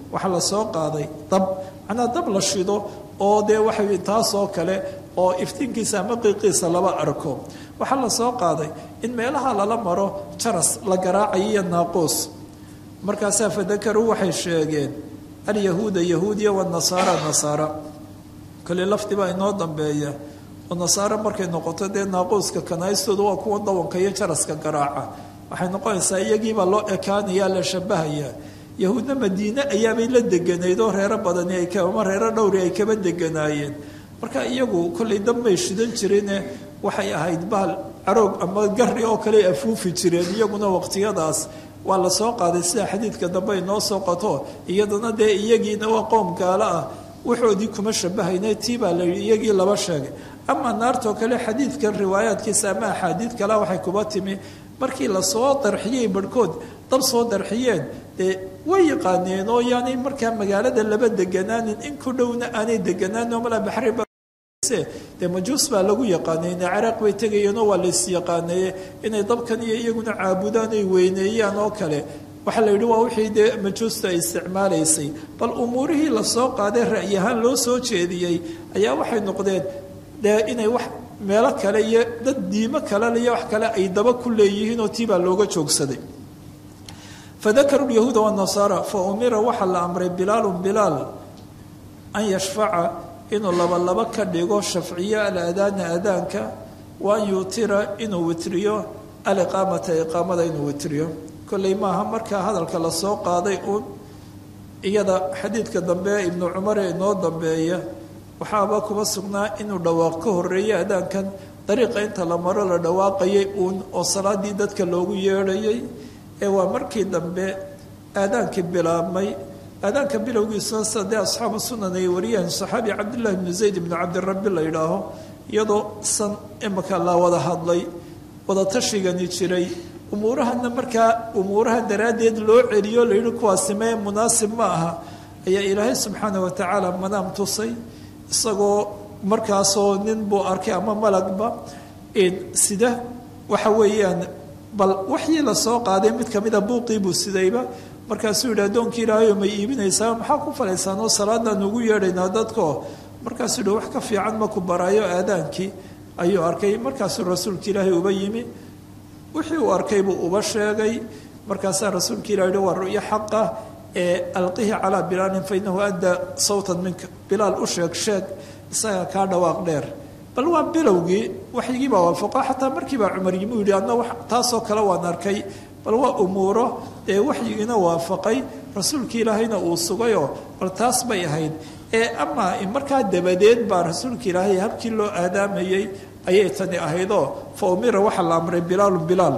waxaa lasoo qaaday dab macnaa dab la shido oo dee waxa taasoo kale oo iftiinkiisa ama qiiqiisa laba arko waxaa lasoo qaaday in meelaha lala maro jaras la garaacayo iyo naaquus markaasaa fadakaruu waxay sheegeen alyahuuda yahuudiya wanasaara nasaara kale lafdi baa inoo dambeeya oo nasaare markay noqoto dee naaquuska kanaystooda waa kuwa dawanka iyo jaraska garaaca waxay noqonaysaa iyagiibaa loo ekaanayaa la shabahayaa yahuudna madiine ayaabay la deganayd oo reero badani ay ama reero dhowri ay kaba deganaayeen marka iyagu kollay dambay shidan jirine waxay ahayd bahal caroog ama gari oo kale afuufi jireen iyaguna waqtiyadaas waa la soo qaaday sida xadiidka dambe inoo soo qato iyadana dee iyagiina waa qoom gaalo ah waxoodii kuma shabahayne tii baa la yidhi iyagii laba sheegay ama naartoo kale xadiidkan riwaayaadkiisa ama axaadiid kale waxay kuba timi markii lasoo darxiyey barhkood dab soo darxiyeen dee way yaqaaneen oo yaanay markaa magaalada laba deganaanin in ku dhowna aanay deganaanin oo malaa baxri dee majuus baa lagu yaqaanayne ciraaq bay tegayeenoo waa lays yaqaaneeye inay dabkan iyo iyaguna caabudaan ay weyneeyaan oo kale waxaa la yidhi waa wixii dee majuusta ay isticmaalaysay bal umuurihii lasoo qaaday ra'yi ahaan loo soo jeediyey ayaa waxay noqdeen dee inay wax meelo kale iyo dad diimo kale iyo wax kale ay daba ku leeyihiin oo tii baa looga joogsaday fadakaruu lyahuuda wanasaara fa umira waxaa la amray bilaalun bilaal an yashfaca inuu labalaba ka dhigo shafciyo alaadaana aadaanka wa an yuutira inuu witriyo aliqaamata iqaamada inuu witriyo kolley maaha markaa hadalka lasoo qaaday uun iyada xadiidka dambe ibnu cumar ee inoo dambeeya waxaaba kuma sugnaa inuu dhawaaq ka horeeyo aadaankan dariiqa inta la maro la dhawaaqayay uun oo salaadii dadka loogu yeedhayay ee waa markii dambe aadaankii bilaabmay aadaanka bilowgiisuna sida dee asxaabu sunan ay wariyeen saxaabi cabdillahi bnu zayd ibnu cabdirabi la yidhaaho iyadoo san imaka la wada hadlay wada tashigani jiray umuurahana markaa umuuraha daraaddeed loo celiyo la yidhi kuwaasi mee munaasib ma aha ayaa ilaahay subxaana wa tacaala manaam tusay isagoo markaasoo nin buu arkay ama malagba sida waxa weeyaan bal waxii lasoo qaaday mid kamida buuqii buu sidayba markaasuu yidhi addoonkii ilaahayo may iibinaysaa maxaa ku falaysaan oo salaadaan ugu yeedhaynaa dadko markaasuu yidhi wax ka fiican maku baraayo aadaankii ayuu arkay markaasuu rasuulka ilaahay uba yimi wixii uu arkay buu uba sheegay markaasaa rasuulka ilah yihi waa ru'yo xaqa ee alqihi calaa bilaalin fa inahu addaa sawtan minka bilaal u sheeg sheeg isaga kaa dhawaaq dheer bal waa bilowgii waxyigii baa waafaqo xataa markiibaa cumar yimi u yihi adna taasoo kale waan arkay bal waa umuuro ee waxyigiina waafaqay rasuulka ilaahayna uu sugayoo bal taas bay ahayd ee amaa markaa dabadeed baa rasuulka ilaahay habkii loo aadaamayey ayay tani ahaydoo fa umira waxaa la amray bilaalun bilaal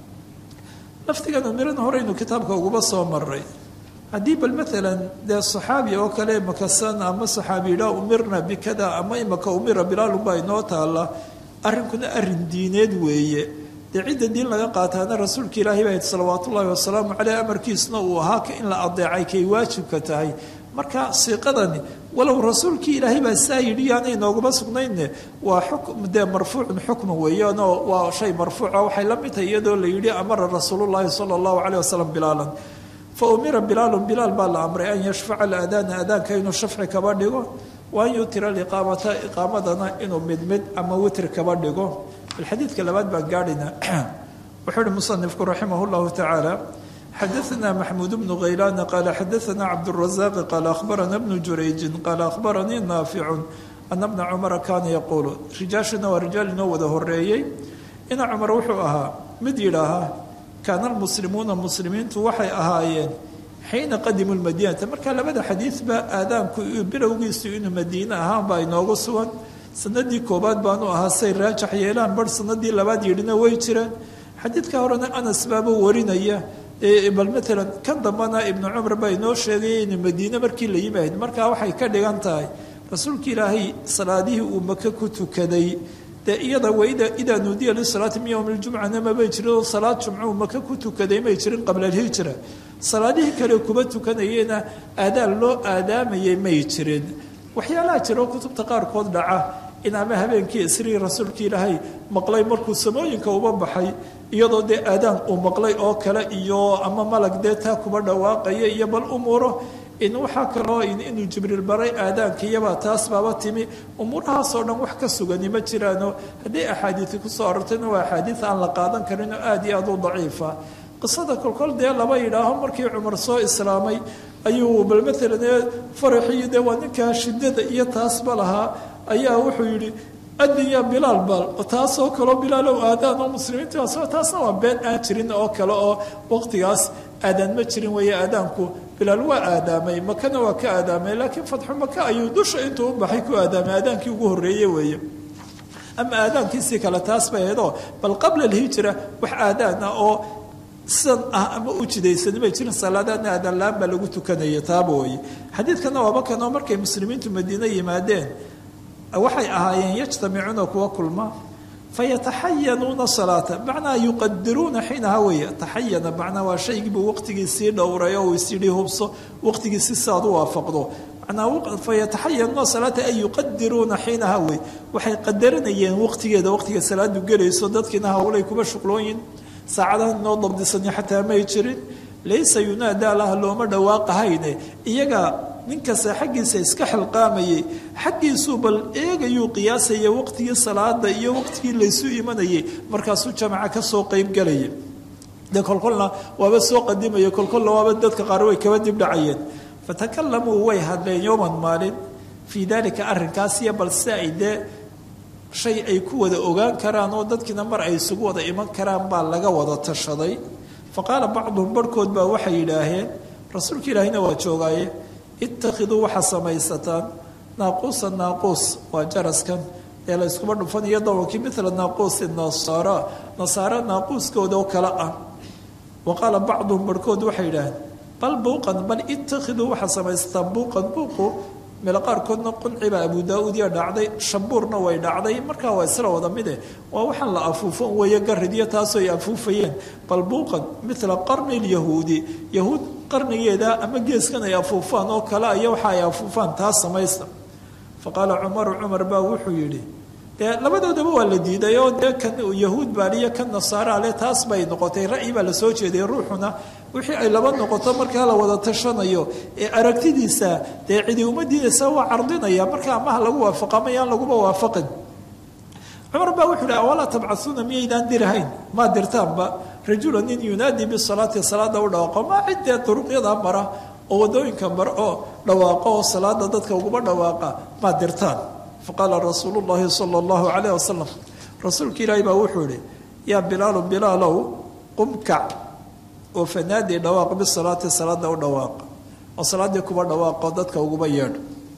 laftigan umirana horeynu kitaabka uguba soo maray haddii bal maalan dee saxaabi oo kale makasan ama saxaabi yidhaa umirna bikada ama imaka umira bilaalun baa inoo taalla arrinkuna arrin diineed weeye dee cidda diin laga qaataana rasuulka ilaahay baa salawaat ullaahi wasalaamu caleyh amarkiisna uu ahaa in la adeecay kay waajibka tahay marka siiqadani walow rasuulkii ilaahay baa saa yidhi yaanay nooguma sugnayne waa xukm dee marfuucun xukma weeyaanoo waa shay marfuuca waxay la mid tahay iyadoo la yidhi amara rasuulullaahi sala allahu caleyh wasalam bilaalan fa umira bilaalun bilaal baa la amray an yashfaca alaadaana aadaanka inuu shafci kaba dhigo wa an yutira aliqaamata iqaamadana inuu mid mid ama witr kaba dhigo xadiidka labaad baan gaadhayna wuxuu uhi musanifku raximah llahu tacaala xadaثna maxmuud bnu haylaana qaala xadaثna cabdالrazaaqi qaala akhbarana bnu jurayjin qaala akhbaranii naaficu ana bna cumara kaana yaquulu rijaashuna waa rijaal inoo wada horeeyey ina cumar wuxuu ahaa mid yidhaahaa kaana almuslimuuna muslimiintu waxay ahaayeen xiina qadimuu lmadiinata marka labada xadiidba aadaanku bilowgiisu inuu madiine ahaan baa inoogu sugan sanadii koobaad baanu ahaa say raajax yeelaan bar sanadii labaad yidhina way jireen xadiidka horena anas baaba warinaya bal maalan kan dambana ibnu cumar baa inoo sheegaya inuu madiine markii la yimaad markaa waxay ka dhigan tahay rasuulka ilaahay salaadihii uu maka ku tukaday dee iyada waida idaa nuudiya lisalaati min yowmi ljumcana mabay jirin oo salaad jumco uu maka ku tukaday may jirin qabla alhijra salaadihii kale kuma tukanayena aadaan loo aadaamayay may jirin waxyaalaha jiro kutubta qaarkood dhaca in ama habeenkii isrii rasuulka ilaahay maqlay markuu samooyinka uba baxay iyadoo dee aadaan uu maqlay oo kale iyo ama malag dee taa kuba dhawaaqaya iyo bal umuuro in waxaa kaloo inuu jibriil baray aadaankiyabaa taas baaba timi umuurahaasoo dhan wax ka sugani ma jiraano hadday axaadiisi kusoo arortayna waa axaadiis aan la qaadan karinoo aada iyo aada u daciifa qisada kolkol dee laba yidhaaho markii cumar soo islaamay ayuu bal maalan faraxii dee waa ninkaa shiddada iyo taasba lahaa ayaa wuxuu yidhi addinya bilaal bal taasoo kaleo bilaalow aadaan oo muslimiintaas taasna waa been aan jirin oo kale oo waqtigaas aadaan ma jirin weeye aadaanku bilaal waa aadaamay makana waa ka aadaamay laakiin fatxu maka ayuu dusha intuu u baxay ku aadaamay aadaankii ugu horreeye weeye ama aadaankiisii kale taas bay ahaydoo bal qabla alhijra wax aadaan ah oo sidan ah ama u jidaysan may jirin salaadaadna aadaan la-aan baa lagu tukanaya taaba weye xadiidkana waaba kanoo markay muslimiintu madiine yimaadeen waxay ahaayeen yajtamicuuna kuwa kulma fayataxayanuuna salaata macnaa yuqadiruuna xiinaha weeye taxayana macnaa waa shaygiibuu waqtigiisii dhowray oo uu isyidhi hubso waqtigiisi si aad u waafaqdo macnaa fayataxayanuuna salaata ay yuqadiruuna xiinaha wey waxay qadarinayeen waqtigeeda waqtiga salaadu gelayso dadkiina hawlay kuba shuqlooyin saacadahan inoo dabdisani xataa may jirin laysa yunaadaa laha looma dhawaaqahayne iyaga ninkasta xaggiisa iska xilqaamayay xaggiisuu bal eegayuu qiyaasaya waqtigii salaada iyo waqtigii laysu imanayay markaasuu jamaca kasoo qeybgalaya de kolkolna waaba soo qadimaya kolkolna waaba dadka qaar way kaba dibdhacayeen fatakalamuu way hadleen yowman maalin fii dalika arrinkaas iyo bal si ay dee shay ay ku wada ogaan karaan oo dadkiina mar ay isugu wada iman karaan baa laga wada tashaday fa qaala bacduhum barhkood baa waxay yidhaaheen rasuulka ilaahina waa joogaaye ittakhiduu waxaa samaysataan naaquusa naaquus waa jaraskan ee la yskuba dhufanayo dawankii mila naaquusi nasaara nasaara naaquuskooda oo kale ah wa qaala bacduhum barhkood waxay yidhaaheen bal buuqan bal ittakhiduu waxaa samaysataan buuqan buuqu meelo qaarkoodna quncibaa abu daa-uud iyo dhacday shabuurna way dhacday markaa waa isla wada mide waa waxaan la afuufo weeye garidyo taasoo ay afuufayeen bal buuqan mila qarni lyahuudi yahuud qarnigeeda ama geeskan ay afuufaan oo kale aya waxa ay afuufaan taas samaysta fa qaala cumaru cumar baa wuxuu yidhi dee labadoodaba waa la diiday oo dee kan yahuud baaliyo kan nasaara ale taas bay noqotay ra'yi baa lasoo jeeday ruuxuna wixii ay laba noqoto markaa la wada tashanayo ee aragtidiisa dee cidi uma diidaysa waa cardinaya marka amaha lagu waafaqa mayaan laguba waafaqin cumar baa wuxuu hi awalaa tabcauuna miyaydaan dirahayn maa dirtaanba rajula nin yunaadii bisalaati salaada u dhawaaqo maa ciddee duruqyada mara oo wadooyinka mara oo dhawaaqo oo salaada dadka uguma dhawaaqa maa dirtaan faqaala rasuulu llahi sala allahu calayh wasalam rasuulka ilaahi baa wuxuu ihi yaa bilaalu bilaalow qumkac oo fanaadi dhawaaq bisalaati salaada u dhawaaqa oo salaaddii kuba dhawaaqo dadka uguma yeedho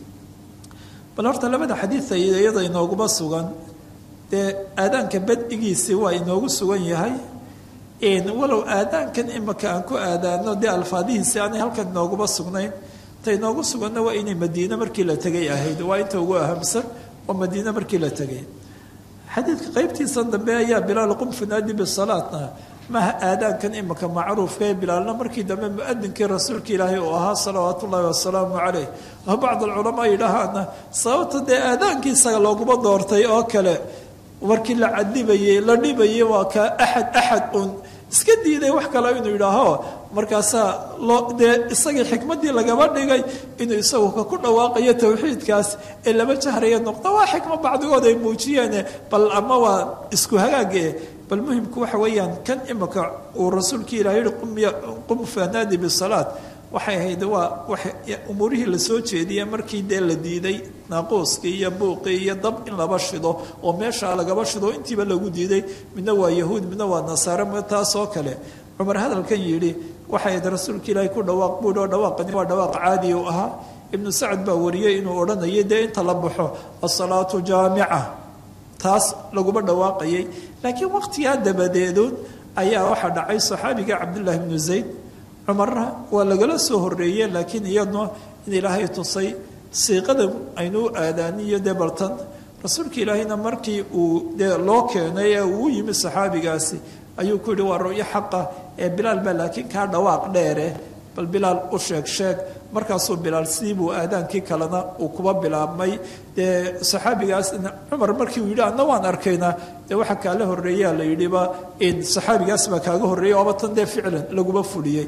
bal horta labada xadiida iyada inooguma sugan dee aadaanka badigiisii waa inoogu sugan yahay walow aadaankan imaka aan ku aadaano dee alfaadihiisi aanay halkan inooguma sugnayn ta inoogu suganna waa inay madiine markii la tegay ahayd waa inta ugu ahamsan oo madiine markii la tegay xadiidka qeybtiisan dambe ayaa bilaal qum fanaadi bisalaatna maaha aadaankan imaka macruufka ee bilaalna markii dambe muadinkii rasuulka ilaahay uu ahaa salawaatu ullaahi wasalaamu caleyh oo bacd alculamaa yidhaahaana sababta dee aadaankiisaga looguma doortay oo kale markii la cadibayey la dhibayey waa ka axad axad uun iska diiday wax kale inuu yidhaaho markaasaa loo dee isagii xikmaddii lagaba dhigay inuu isagu ka ku dhawaaqayo towxiidkaas ee lama jahraya noqdo waa xikmo bacdigood ay muujiyeene bal ama waa isku hagaage bal muhimku waxa weeyaan kan imika uu rasuulkii ilaah yihi qum fanaadi bisalaat waxay ahayd waa wa umuurihii lasoo jeediyey markii dee la diiday naaquuskii iyo buuqii iyo dab in laba shido oo meeshaa lagaba shido intiiba lagu diiday midna waa yahuud midna waa nasaare m taasoo kale cumar hadalkan yidhi waxay ahayd rasuulka ilaahay ku dhawaaq buuhi oo dhawaaqani waa dhawaaq caadi u ahaa ibnu sacad baa wariyey inuu odhanayay dee inta la baxo asalaatu jaamica taas laguma dhawaaqayay laakiin waqtigaa dabadeedood ayaa waxaa dhacay saxaabiga cabdullaahi bnu zayd cumarna waa lagala soo horeeye laakiin iyadna in ilaahay tusay siiqada aynuu aadaaniyo dee bartan rasuulka ilaahayna markii uu dee loo keenay ee uu yimi saxaabigaasi ayuu ku yihi waa ru'yo xaqa ee bilaal baa laakiin kaa dhawaaq dheere bal bilaal u sheeg sheeg markaasuu bilaal sidiibuu aadaankii kalena uu kuba bilaabmay dee saxaabigaas cumar markii uu yidhi adna waan arkaynaa dee waxaa kaala horreeyaa la yidhiba saxaabigaas baa kaaga horreeyay ooba tan dee ficlan laguma fuliyey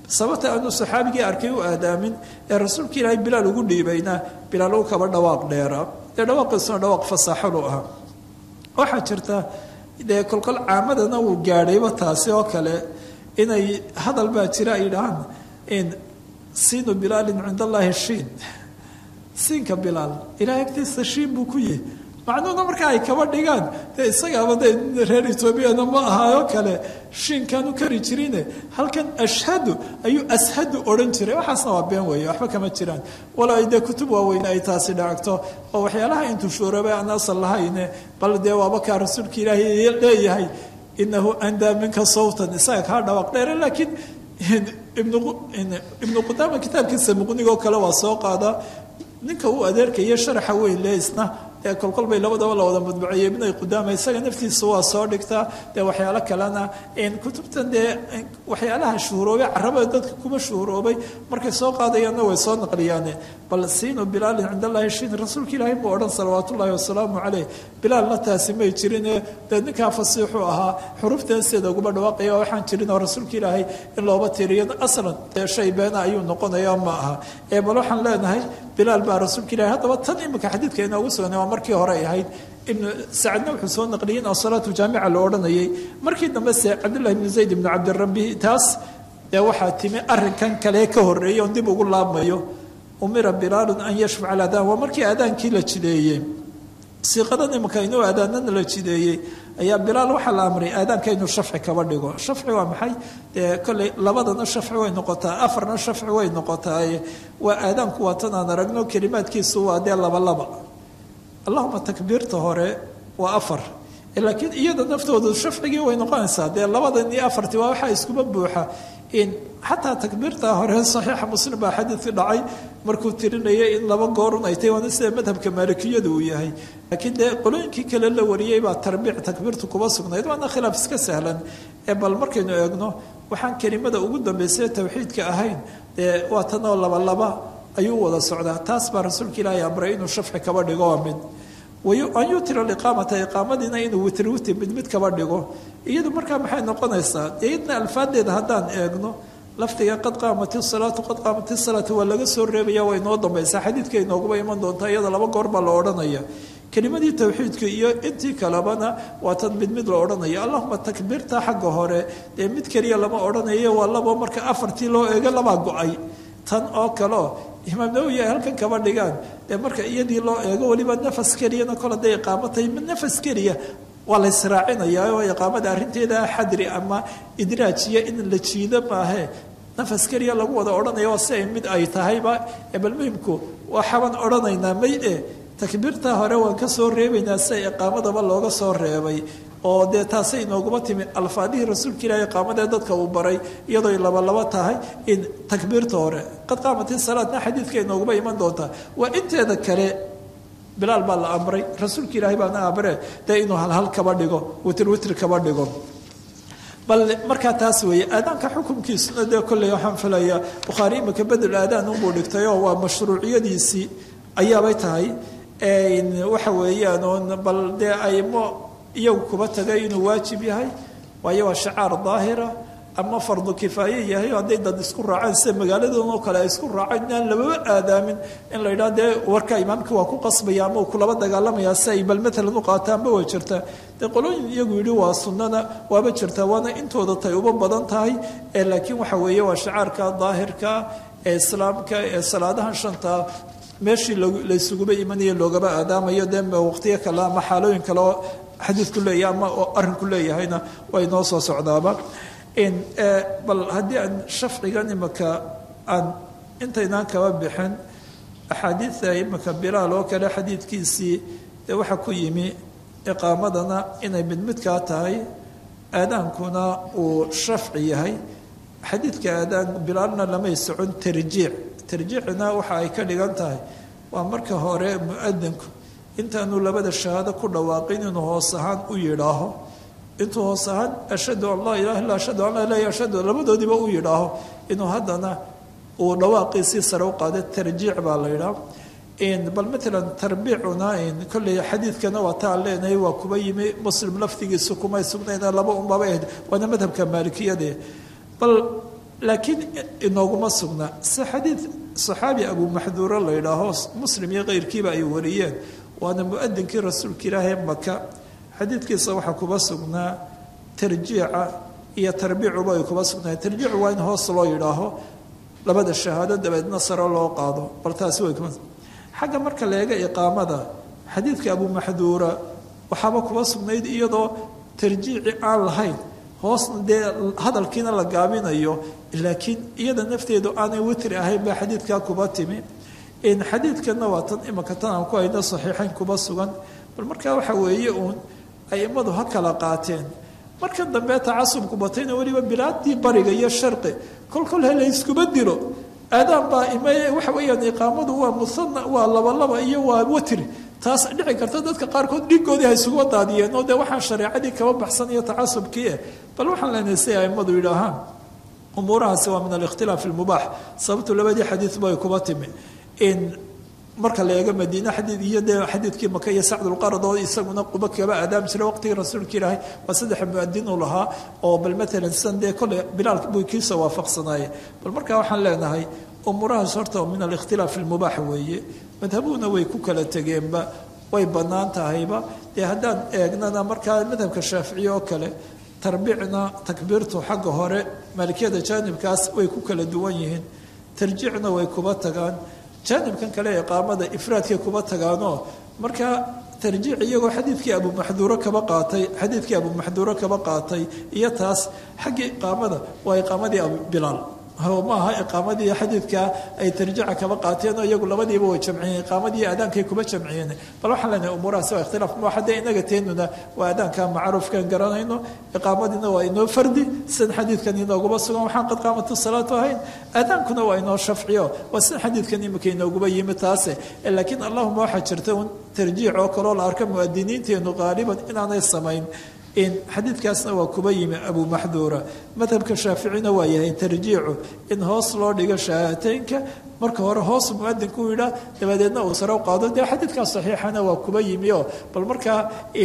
sababta aanu saxaabigii arkay u aadaamin ee rasuulka ilaahay bilaal ugu dhiibayna bilaal u kaba dhawaaq dheera dee dhawaaqiisuna dhawaaq fasaaxolu ah waxaa jirta dee kolkol caamadana uu gaadhayba taasi oo kale inay hadal baa jira ay dhahaan in siinu bilaalin cind allaahi shiin siinka bilaal ilahay agtiisa shiin buu ku yihi macnuhuna marka ay kaba dhigaan dee isagaaba de reer etoobiyana ma ahaayo kale shiinkaanu kari jirine halkan ashhadu ayuu ashadu odhan jiray waxaasna waa been weeye waxba kama jiraan walaa dee kutub waaweyne ay taasi dhacagto oo waxyaalaha intuu shuurabay aan asal lahayne bal dee waaba kaa rasuulka ilaahay leeyahay inahu andaa minka sawtan isaga kaa dhawaaq dheere laakiin ibnu qudaama kitaabkiisa muqnigoo kale waa soo qaadaa ninka uu adeerkaya sharaxa weyn le isna dee kolkol bay labadaba la wada madbuceeyey ibn qudaama isaga naftiisa waa soo dhigtaa dee waxyaalo kalena kutubtan dee waxyaalaha shuhuroobay carabada dadka kuma shuhuroobay markay soo qaadayaanna way soo naqliyaane bal siinu bilaalin cind allahi shin rasuulka ilaahay buu odhan salawaat ullaahi wasalaamu caleyh bilaalna taasi may jirine dee ninkaa fasiixu ahaa xurufteeseeda uguma dhawaaqaya waxaan jirin oo rasuulka ilaahay in looba tiriyo aslan dee shay beena ayuu noqonaya ma aha ee bal waxaan leenahay bilaal baa rasuulka ilahay haddaba tan imika xadiidka inoogu sugnay waa markii hore ahayd ibnu sacadna wuxuu soo naqliyey in asalaatu jaamica la odhanayay markii dambe se cabdullahi ibnu zayd ibnu cabdirabbi taas dee waxaa timi arrinkan kale ka horreeyay oon dib ugu laabmayo umira bilaalun an yashfaca aladaan waa markii aadaankii la jideeyey siiqadan imika inuu aadaanana la jideeyey ayaa bilaal waxaa la amray aadaanka inuu shafci kaba dhigo shafci waa maxay dee kolley labadana shafci way noqotaa afarna shafci way noqotaa waa aadaanku waa tan aan aragno kelimaadkiisu waa dee laba laba allahuma takbiirta hore waa afar laakiin iyada naftoodu shafcigii way noqonaysaa dee labadan iyo afartii waa waxaa iskuma buuxa in xataa takbiirta hore saxiixa muslim baa xadiidkii dhacay markuu tirinayay in laba goorun ay tahy waana sida madhabka maalikiyadu uu yahay laakiin dee qolooyinkii kale la wariyey baa tarbiic takbiirtu kuba sugnayd waana khilaaf iska sahlan ee bal markaynu eegno waxaan kelimada ugu dambaysay tawxiidka ahayn dee waa tanoo labalaba ayuu wada socdaa taas baa rasuulka ilaahay amray inuu shafci kaba dhigo waa mid an yutira iqaamata iqaamadiina inuu witri witri mid mid kaba dhigo iyadu markaa maxay noqonaysaa iyadna alfaadeeda haddaan eegno laftiga qad qaamati salaatu qad qaamati salaatu waa laga soo reebaya waa inoo dambaysaa xadiidka inooguba iman doontaa iyada laba goor baa la odhanaya kelimadii tawxiidka iyo intii kalebana waa tan mid mid la odhanaya allahuma takbiirta xagga hore dee mid keliya lama odhanayo waa labo marka afartii loo eego labaa go-ay tan oo kaleo imaam nawowi ay halkan kaba dhigaan dee marka iyadii loo eego weliba nafas keliyana kol haday iqaamo tahay nafas keliya waa la israacinayaa oo iqaamada arrinteeda xadri ama idraajiya in la jiido maahe nafas keliya lagu wada odhanaya waa si ay mid ay tahayba bal muhimku waxaabaan odhanaynaa may e takbiirta hore waan ka soo reebaynaa sia iqaamadaba looga soo reebay oo dee taasay inooguma timi alfaadihii rasuulka ilaahay iqaamadee dadka uu baray iyadooy labalaba tahay in takbiirta hore qad qaamati salaadna xadiidka inooguma iman doontaa waa inteeda kale bilaal baa la amray rasuulka ilaahay baana amre dee inuu halhal kaba dhigo witr witr kaba dhigo bal markaa taas weeye aadaanka xukunkiisuna dee kolley waxaan filayaa bukhaari imika bedel aadaan unbuu dhigtay oo waa mashruuciyadiisii ayaabay tahay waxa weeyaan oon bal dee aymo iyagu kuba tagay inuu waajib yahay waayo waa shacaar daahira ama fardu kifaaye yahay hadday dad isku raaceen sida magaaladoon oo kale ay isku raaceen inaan lababa aadaamin in la yidhaha dee warka imaamkii waa ku qasbaya ama uu kulaba dagaalamaya si ay bal matalan u qaataanba way jirtaa dee qolooyin iyagu yidhi waa sunnana waaba jirtaa waana intooda tay uba badan tahay laakiin waxa weeye waa shacaarka daahirka ee islaamka ee salaadahan shanta meeshii laysuguba imanayo loogaba aadaamayo dee waqtiyo kale ama xaalooyin kale oo xadiidku leeyahay ama arrinku leeyahayna way noo soo socdaaba bal haddii aan shafcigan imaka aan intaynaan kaba bixin axaadiida imaka bilaal oo kale xadiidkiisii dee waxaa ku yimi iqaamadana inay mid midkaa tahay aadaankuna uu shafci yahay xadiidka aadaan bilaalna lamay socon tarjiic tarjiicna waxa ay ka dhigan tahay waa marka hore muadinku intaanu labada shahaado ku dhawaaqin inuu hoos ahaan u yidhaaho intuu hoos ahaan ashhadu an laa ilaha illa ashhadu an laa ilaha ashhadu labadoodiiba u yidhaaho inuu haddana uu dhawaaqiisii sare u qaada tarjiic baa la yidhaha bal matalan tarbiicuna kolley xadiidkana waa taan leenahay waa kuba yimi muslim laftigiisu kumay sugnayna laba unbaba ahayd waana madhabka maalikiyade bal laakiin inooguma sugna si xadiid saxaabi abu maxduuro la yidhaaho muslim iyo keyrkiiba ay wariyeen waana mu-adinkii rasuulka ilaahee maka xadiidkiisa waxaa kuba sugnaa tarjiica iyo tarbiicuba ay kuba sugnaay tarjiicu waa in hoos loo yidhaaho labada shahaado dabeedna sare loo qaado bal taasi way kuma xagga marka la eega iqaamada xadiidka abu maxduura waxaaba kuba sugnayd iyadoo tarjiici aan lahayn hoosna dee hadalkiina la gaabinayo laakiin iyada nafteedu aanay witri ahayn baa xadiidkaa kuba timi xadiidkanna waa tan imaka tan aan ku hayno saxiixayn kuba sugan bal markaa waxa weeye uun aimadu ha kala qaateen marka dambe tacasubku batayna weliba bilaadii bariga iyo sharqi kolkol he layskuma dilo aadaan baa imay waxa weeyaan iqaamadu waa musana waa labalaba iyo waa watri taas dhici karta dadka qaarkood dhigoodii ha isugu daadiyeen oo dee waxaan shareecadii kaba baxsan iyo tacasubkii eh bal waxaan leenahay si aimadu yidhaahaan umuurahaasi waa min alikhtilaaf ilmubaax sababtu labadii xadiidba ay kuba timi in marka la eego madiine xadiid iyo dee xadiidkii maka iyo sacdulqarad oo isaguna quba kaba aadaam jira waqtigii rasuulka ilaahay waa saddex muadin uu lahaa oo bal matalan sidan dee kolley bilaal buu kiisa waafaqsanaaye bal markaa waxaan leenahay umuurahaas horta min alikhtilaaf ilmubaax weeye madhabuhuna way ku kala tegeenba way bannaan tahayba dee haddaan eegnana markaa madhabka shaaficiye oo kale tarbiicna takbiirtu xagga hore maalikiyada jaanibkaas way ku kala duwan yihiin tarjiicna way kuba tagaan jaanibkan kale iqaamada ifraadkay kuba tagaanoo markaa tarjiic iyagoo xadiidkii abumaxduuro kaba qaatay xadiidkii abumaxduuro kaba qaatay iyo taas xaggii iqaamada waa iqaamadii bilaal maaha iqaamadii xadiidkaa ay tarjiica kaba qaateen oo iyagu labadiiba way jamciyeen iqaamadii aadaankay kuba jamciyeen bal waxaan leenahay umuurahaasi waa ikhtilaaf ma haddee inaga teenuna waa aadaanka macruufkan garanayno iqaamadiina waa inoo fardi sidan xadiidkan inooguma sugan waxaan qad qaamatu salaatu ahayn aadaankuna waa inoo shafciyo waa sidan xadiidkan imika inooguba yimi taase laakiin allahuma waxaa jirta un tarjiic oo kaloo la arka muadiniinteenu qaaliban inaanay samayn xadiidkaasna waa kuba yimi abu maxduura madhabka shaaficina waa yahay tarjiicu in hoos loo dhigo shahaataynka marka hore hoos muadinku u yidhaa dabadeedna uu sare u qaado dee xadiidkaa saxiixana waa kuba yimi oo bal markaa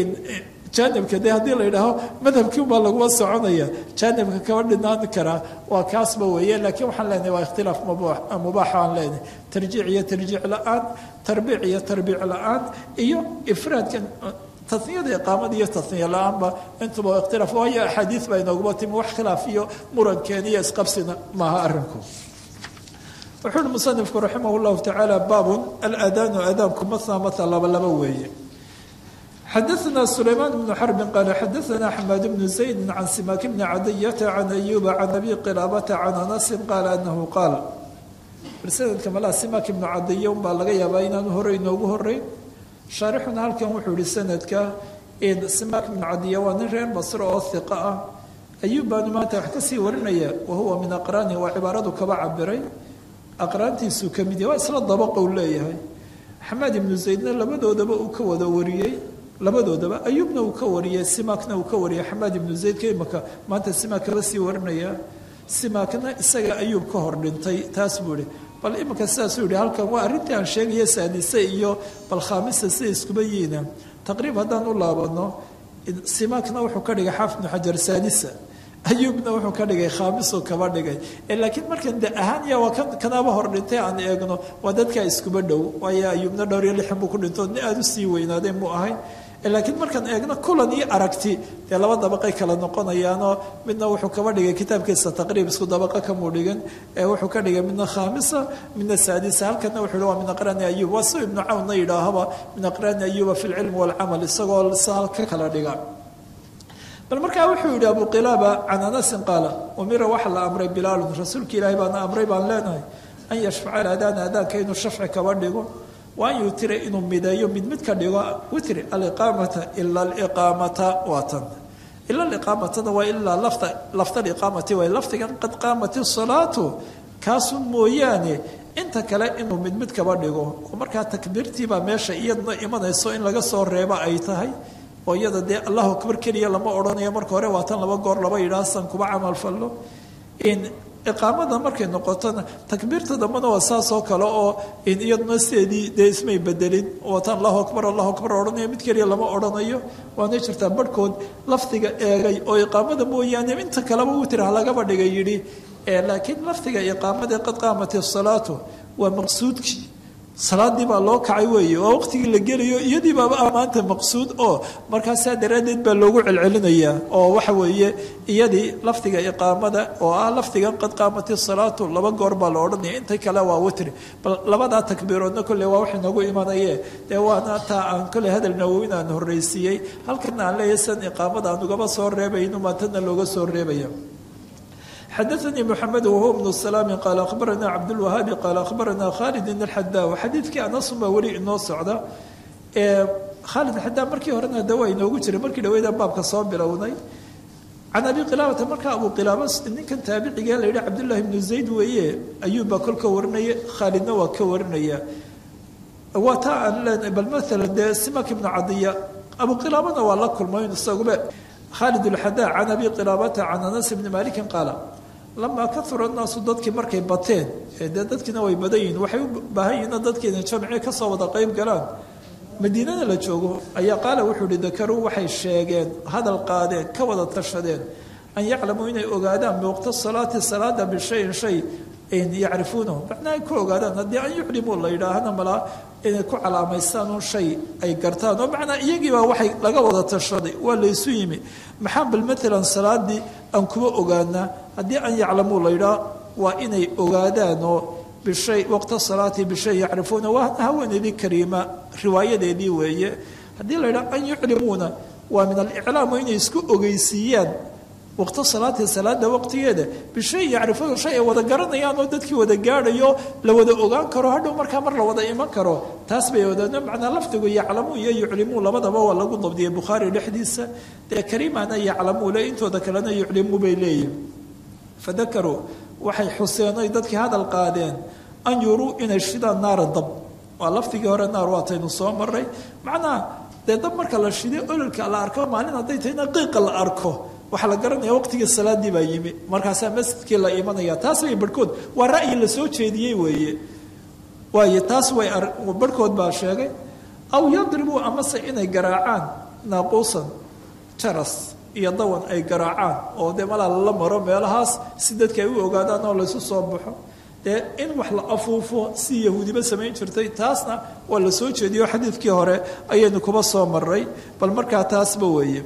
jaanibka de haddii la yidhaaho madhabkii ubaa laguma soconaya jaanibka kaba dhinaan karaa waa kaasba weeye laakiin waxaan leenahay waa ikhtilaaf mubaaxa aan leenahay tarjiic iyo tarjiic la-aan tarbiic iyo tarbiic la-aan iyo ifraadkan taniyada iqaamada iyo taniya la-aanba intuba ikhtilaaf waayo axaadiid baa inooguma timi wax khilaaf iyo murankeena iyo isqabsina maaha arinku wuxuu uhi musanifku raximah llahu tacaala baabun alaadaanu aadaanku matna matna laba laba weeye xadaثna sulaymaan bnu xarbin qaala xadaثna xamaad bnu zaydi can simaak bni cadiyata can ayuba can abi qilaabata can anasin qaala anahu qaal sanadka malaa simaak ibnu cadiya unbaa laga yaabaa inaanu hore inoogu horeyn shaarixuna halkan wuxuu ihi sanadka simaak ibnu cadiya waa nin reer basro oo hiqa ah ayuub baanu maanta wax kasii warinaya wahuwa min aqraani waa cibaaradu kaba cabiray aqraantiisuu ka mid yahy waa isla dabaqou leeyahay xamaad ibnu zaydna labadoodaba uu ka wada wariyey labadoodaba ayuubna uu ka wariyey simaakna uu ka wariyey xamaad ibnu zaydka imaka maanta simaak kaba sii warinaya simaakna isaga ayuub ka hor dhintay taas buu ihi bal iminka sidaasuu yihi halkan waa arrintii aan sheegaya saadise iyo bal khaamisa sida iskuba yihiina taqriib haddaan u laabano simaakna wuxuu ka dhigay xaafid bnu xajar saadisa ayuubna wuxuu ka dhigay khaamisuu kaba dhigay laakiin markan de ahaan ya waa kanaaba hor dhintay aan eegno waa dadkaa iskuba dhow waayo ayuubna dhowr iyo lixan buu ku dhinto ni aada usii weynaaday muu ahayn laakiin markaan eegno kulan iyo aragti dee laba dabaqay kala noqonayaanoo midna wuxuu kaba dhigay kitaabkiisa taqriib isku dabaqa kamuu dhigan wuxuu ka dhigay midna khaamisa midna saadisa halkana wuxuu hi waa min aqraani ayuub waa si ibnu cawnna yidhaahaba min aqraani ayuuba fi lcilmi walcamal isagoo saal ka kala dhiga bal markaa wuxuu yidhi abu qilaaba can anasin qaala umira waxa la amray bilaalun rasuulka ilaahay baana amray baan leenahay an yashfaca alaadaana aadaanka inuu shafci kaba dhigo wa an yutira inuu mideeyo mid mid ka dhigo witri aliqaamata ila aliqaamata waa tan ila aliqaamatana waa ilaa lafta lafta aliqaamati way lafdigan qad qaamat isalaatu kaasu mooyaane inta kale inuu mid mid kaba dhigo oo markaa takbiirtiibaa meesha iyadna imanayso in laga soo reebo ay tahay oo iyada dee allahu akbar keliya lama odhanayo marka hore waa tan laba goor laba yidhaah san kuba camal fallo iqaamada markay noqotona takbiirta dambena waa saas oo kale oo iyaduna sideedii dee ismay bedelin wataan allahu akbar allahu akbar odhanayo mid keliya lama odhanayo waana jirtaa barhkood lafdiga eegay oo iqaamada mooyaane inta kaleba witir ha lagaba dhigay yidhi laakiin lafdiga iqaamadee qad qaamat isalaatu waa maqsuudkii salaadii baa loo kacay weeye waa waqtigii la gelayo iyadii baaba maanta maqsuud oo markaasaa daraaddeed baa loogu celcelinayaa oo waxa weeye iyadii lafdiga iqaamada oo ah lafdigan qad qaamati salaatu laba goor baa la odhanaya inta kale waa witri bal labadaa takbiiroodna kolley waa wax inoogu imanaye dee waana taa aan kolley hadal nawowin aan horreysiiyey halkana aan leeyahay san iqaamada aan ugaba soo reebayno maantana looga soo reebaya xadaثnii mxamed whuwa bnu salaami qaala akhbarana cabdاlwahaabi qaala akhbarana khalidin اlxadaa xadiidkii anasun baa weli inoo socda khaalid xadaa markii horena de waa inoogu jiray markii dhaweyda baabka soo bilownay can abi qilaabata markaa abu qilaaba ninkan taabiciga la yihi cabdullahi bnu zayd weeye ayuubbaa kol ka warinaya khaalidna waa ka warinaya waa taa aan leenahay bal maala dee simak ibnu cadiya abu qilaabana waa la kulmay isagube khaalid اlxadaa can abi qilaabata can anas bni malikin qaala lamaa kaura naasu dadkii markay bateen dee dadkiina way badan yihiin waxay u baahan yihiin dadkiina jamci kasoo wada qeyb galaan madiinada la joogo ayaa qaala wuxuu ihi dakaruu waxay sheegeen hadal qaadeen ka wada tashadeen an yaclamuu inay ogaadaan biwaqti salaati salaada bishayin shay yacrifuunahu macnaa ay ku ogaadaan haddii an yuclimuu la yidhaahana malaa inay ku calaamaystaan un shay ay gartaan oo macnaa iyagiibaa waxay laga wada tashaday waa laysu yimi maxaa bal maalan salaadii aan kuba ogaanaa haddii an yaclamuu la yidhaah waa inay ogaadaan oo bishay waqta salaati bishay yacrifuuna waa haweeneydii kariima riwaayadeedii weeye haddii la yidhaha an yuclimuuna waa min aliclaam inay isku ogeysiiyaan waqta salaati salaada waqtigeeda bishay yacrifuuna shay ay wada garanayaan oo dadkii wada gaadhayo la wada ogaan karo hadhow markaa mar la wada iman karo taas bay wadaano macnaa lafdigu yaclamuu iyo yuclimuu labadaba waa lagu dabdiyay bukhaari dhexdiisa dee kariimana yaclamuu le intooda kalena yuclimuu bay leeyihin fadakaruu waxay xuseenay dadkii hadal qaadeen an yuruu inay shidaan naara dab waa lafdigii hore naar waataynu soo maray macnaha dee dab marka la shiday ololka la arko maalin hadday tahayna qiiqa la arko waxaa la garanaya waqtigii salaadii baa yimi markaasaa masjidkii la imanaya taas way barhkood waa ra'yi la soo jeediyey weeye waayo taas way barhkood baa sheegay aw yadribuu amase inay garaacaan naaquusan jaras iyo dawan ay garaacaan oo dee malaa lala maro meelahaas si dadka ay u ogaadaan oo laysu soo baxo dee in wax la afuufo si yahuudiba samayn jirtay taasna waa la soo jeediyo xadiidkii hore ayaynu kuba soo maray bal markaa taasba weeye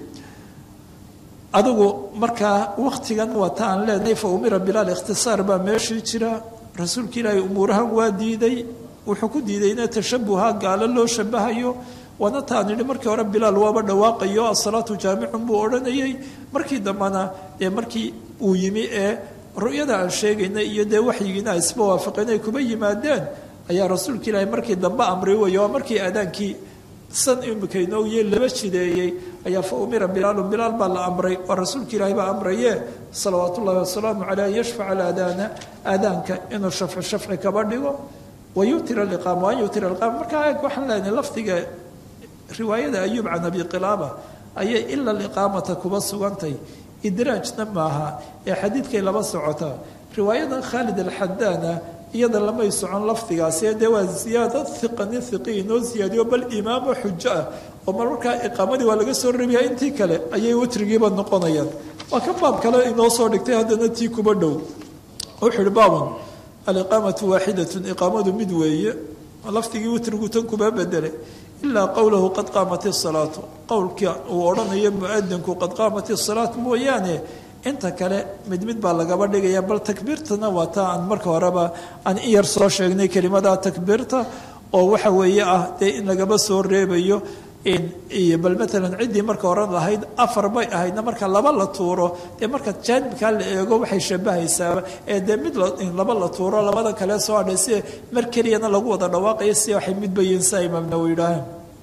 adigu markaa waktigan waa ta aan leenahay fa umira bilaal ikhtisaar baa meeshii jira rasuulka ilaahay umuurahan waa diiday wuxuu ku diidayna tashabuha gaalo loo shabahayo waana taan idhi markii hore bilaal waaba dhawaaqayo asalaatu jaamicun buu odhanayay markii dambena dee markii uu yimi ee ru'yada aan sheegaynay iyo dee waxyigiina ay isba waafaqeen ay kuba yimaadeen ayaa rasuulka ilaahay markii dambe amray weeye waa markii aadaankii san imika inoogiye laba jideeyey ayaa fa umira bilaalu bilaal baa la amray oo rasuulka ilaahay baa amraye salawaat ullahi wasalaamu caleyh an yashfaca alaadaana aadaanka inuu shafci shafci kaba dhigo wa yutira liqaama waan yutira liqaama markaa eeg waxaan leenahay lafdiga riwaayada ayuub can abi qilaaba ayay ila liqaamata kuba sugantay idraajna maaha ee xadiidkay laba socotaa riwaayadan khaalid alxadaana iyada lamay socon lafdigaasi dee waa ziyaada iqani iqi inoo ziyaadiyo bal imaamo xujo ah oo marmarkaa iqaamadii waa laga soo reebaya intii kale ayay witrigiiba noqonayaan waa ka baab kale inoo soo dhigtay haddana tii kuba dhow wuxuu ihi baabun aliqaamatu waaxidatun iqaamadu mid weeye lafdigii witrigu tan kuba bedelay ilaa qowlahu qad qaamat isalaatu qowlka uu odhanayo muadinku qad qaamat isalaat mooyaane inta kale mid mid baa lagaba dhigaya bal takbiirtana waa taa aan marka horeba aan in yar soo sheegnay kelimada takbiirta oo waxa weeye ah dee in lagaba soo reebayo iyo bal maalan ciddii marka horan lahayd afar bay ahaydna marka laba la tuuro dee marka jaanibkaa la eego waxay shabahaysaaba ee dee mid laba la tuuro labada kale soo hadhay si mar keliyana lagu wada dhawaaqayo si waxay midba yihiin saa imaam nawowi yidhaaheen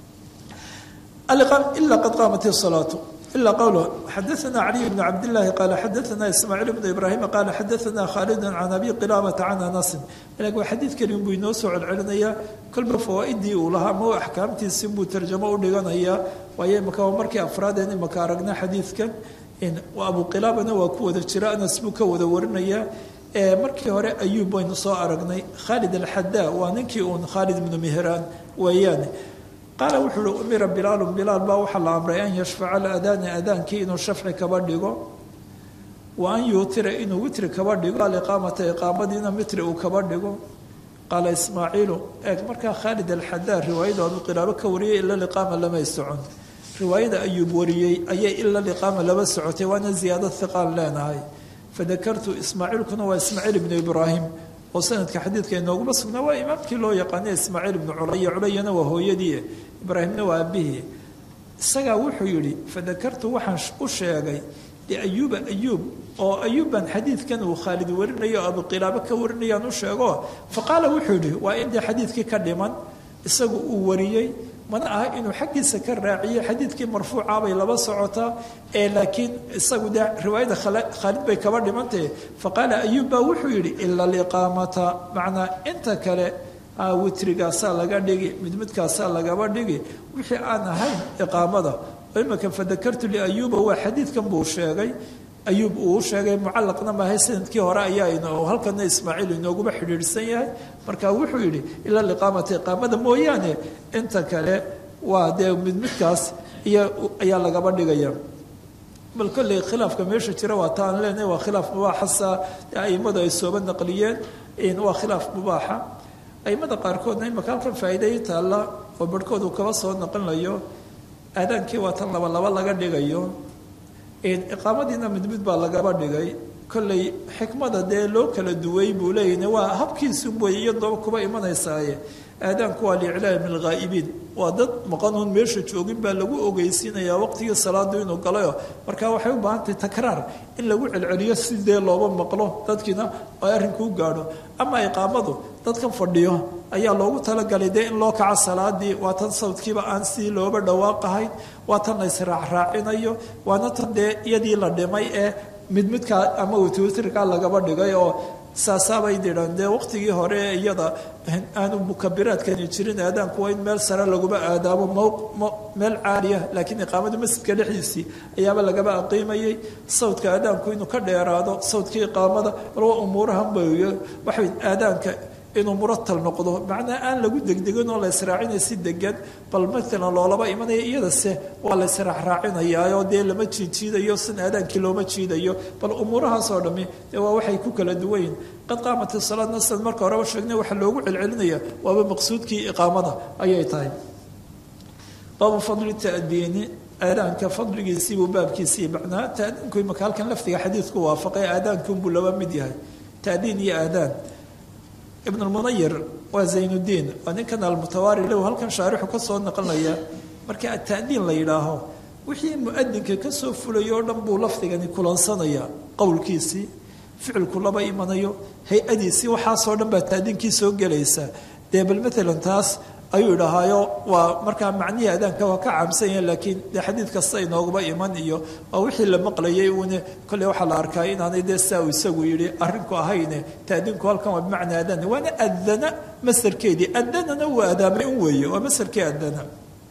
ilaa qad qaamat isalaatu إلا قوله حدثنا علي بن عبد الله قال حدثنا إسماعيل بن إبراهيم قال حدثنا خالد عن أبي قلابة عن أنس لكن حديث كريم بينو سوع العلنية كل بفوائدي ولها مو أحكامتي سمو ترجمة ولغنية وهي مكا ومركي أفراد يعني مكا رقنا حديث كان إن وأبو قلابة وكو ذا الشراء نسبك وذا ورنية markii hore ayuub baynu soo aragnay khaalid alxadaa waa ninkii uun khaalid ibnu mihraan weeyaane qaala wuxuu uhi umira bilaalu bilaal baa waxaa la amray an yashfaca alaadaana aadaankii inuu shafci kaba dhigo wa an yuutira inuu witri kaba dhigo aliqaamata iqaamadiina mitri uu kaba dhigo qaala ismaaciilu eeg markaa khaalid alxadaar riwaayada abu qilaabo ka wariyay ila liqaama lamay socon riwaayada ayuub wariyey ayay ila liqaama laba socotay waana ziyaado hiqaan leenahay fadakartu ismaaciilkuna waa ismaaciil ibnu ibraahim oo sanadka xadiidka inooguma sugnaa waa imaamkii loo yaqaanay ismaaciil ibnu culaya culayana waa hooyadii ibraahimna waa aabihii isagaa wuxuu yidhi fadakartu waxaan u sheegay liayuuba ayuub oo ayuubban xadiidkan uu khaalid warinayo o abuqilaabo ka warinayaan u sheego faqaala wuxuu yidhi waa in dee xadiidkii ka dhiman isagu uu wariyey mana aha inuu xaggiisa ka raaciyo xadiidkii marfuuca bay laba socotaa ee laakiin isagu dee riwaayada khaalid bay kaba dhimantahe faqaala ayuub baa wuxuu yidhi ila liqaamata macnaa inta kale witrigaasaa laga dhigi mid midkaasaa lagaba dhigi wixii aan ahayn iqaamada imika fadakartu liayuuba waa xadiidkan buu sheegay ayuub uu sheegay mucalaqna maahay sanadkii hore ayaa halkana ismaaciil inooguma xidhiidhsan yahay marka wuxuu yidhi ilaa liqaamata iqaamada mooyaane inta kale waa dee mid midkaas iyo ayaa lagaba dhigaya bal kolley khilaafka meesha jira waa taan leenahay waa khilaaf mubaaxasa aimadu ay sooba naqliyeen waa khilaaf mubaaxa aimada qaarkoodna imaka halkan faa'iiday taalla oo barhkood uu kaba soo naqlinayo aadaankii waa tan laba laba laga dhigayo iqaamadiina mid mid baa lagaba dhigay kolley xikmada dee loo kala duway buu leeyahy waa habkiisun wey iyadooba kuba imanaysaaye aadaanku waa liiclaam ilghaa'ibiin waa dad maqanuun meesha joogin baa lagu ogeysiinayaa waqtigii salaadu inuu galayo marka waxay u baahantahay takraar in lagu celceliyo si dee looba maqlo dadkiina ay arrinkuu gaadho ama iqaamadu dadkan fadhiyo ayaa loogu talagalay dee in loo kaco salaadii waa tan sawdkiiba aan si looba dhawaaqahayn waa tan la israacraacinayo waana tan dee iyadii la dhimay ee mid midkaa ama witwitrkaa lagaba dhigay oo saasaabay diraan dee waqtigii hore ee iyada aanu mukabiraadkani jirin aadaanku waa in meel sare laguma aadaamo m meel caaliya laakiin iqaamada masjidka dhexdiisii ayaaba lagaba aqiimayay sawdka aadaanku inuu ka dheeraado sawdkii iqaamada bal waa umuurahan bay waxay aadaanka inuu muratal noqdo macnaa aan lagu degdegin oo la israacinaya si degan bal maalan loolaba imanaya iyadase waa la israacraacinayaa dee lama jiidjiidayo sin aadaankii looma jiidayo bal umuurahaasoo dhami dee waa waxay ku kala duwanyihin qad qaamat salaadna sidan marka horeba sheegnay waxaa loogu celcelinaya waaba maqsuudkii iqaamada ayay tahay baabu fadli tadiini aadaanka fadligiisiibuu baabkiisii macnaa taadiinku imaka halkan lafdiga xadiidku waafaqay aadaankiunbuu laba mid yahay taadiin iyo aadaan ibn lmunayir waa zaynuddiin waa ninkan almutawaari low halkan shaarixu ka soo naqlinaya marka atadiin la yidhaaho wixii muadinka kasoo fulayo o dhan buu lafdigani kulansanaya qowlkiisii ficilku laba imanayo hay-adiisii waxaasoo dhan baa taadiinkii soo gelaysa dee bal maalan taas ayuu idhahaayo waa markaa macnihii aadaanka waa ka caamsan yahay laakiin dee xadiid kasta inoogaba iman iyo waa wixii la maqlayay uune kolley waxaa la arkaa inaanay dee saa uu isagu yidhi arrinku ahayne taadiinku halkan waa bimacnaa adana waana adana masarkeedii adanana waa adaamay un weeye waa masarkii adana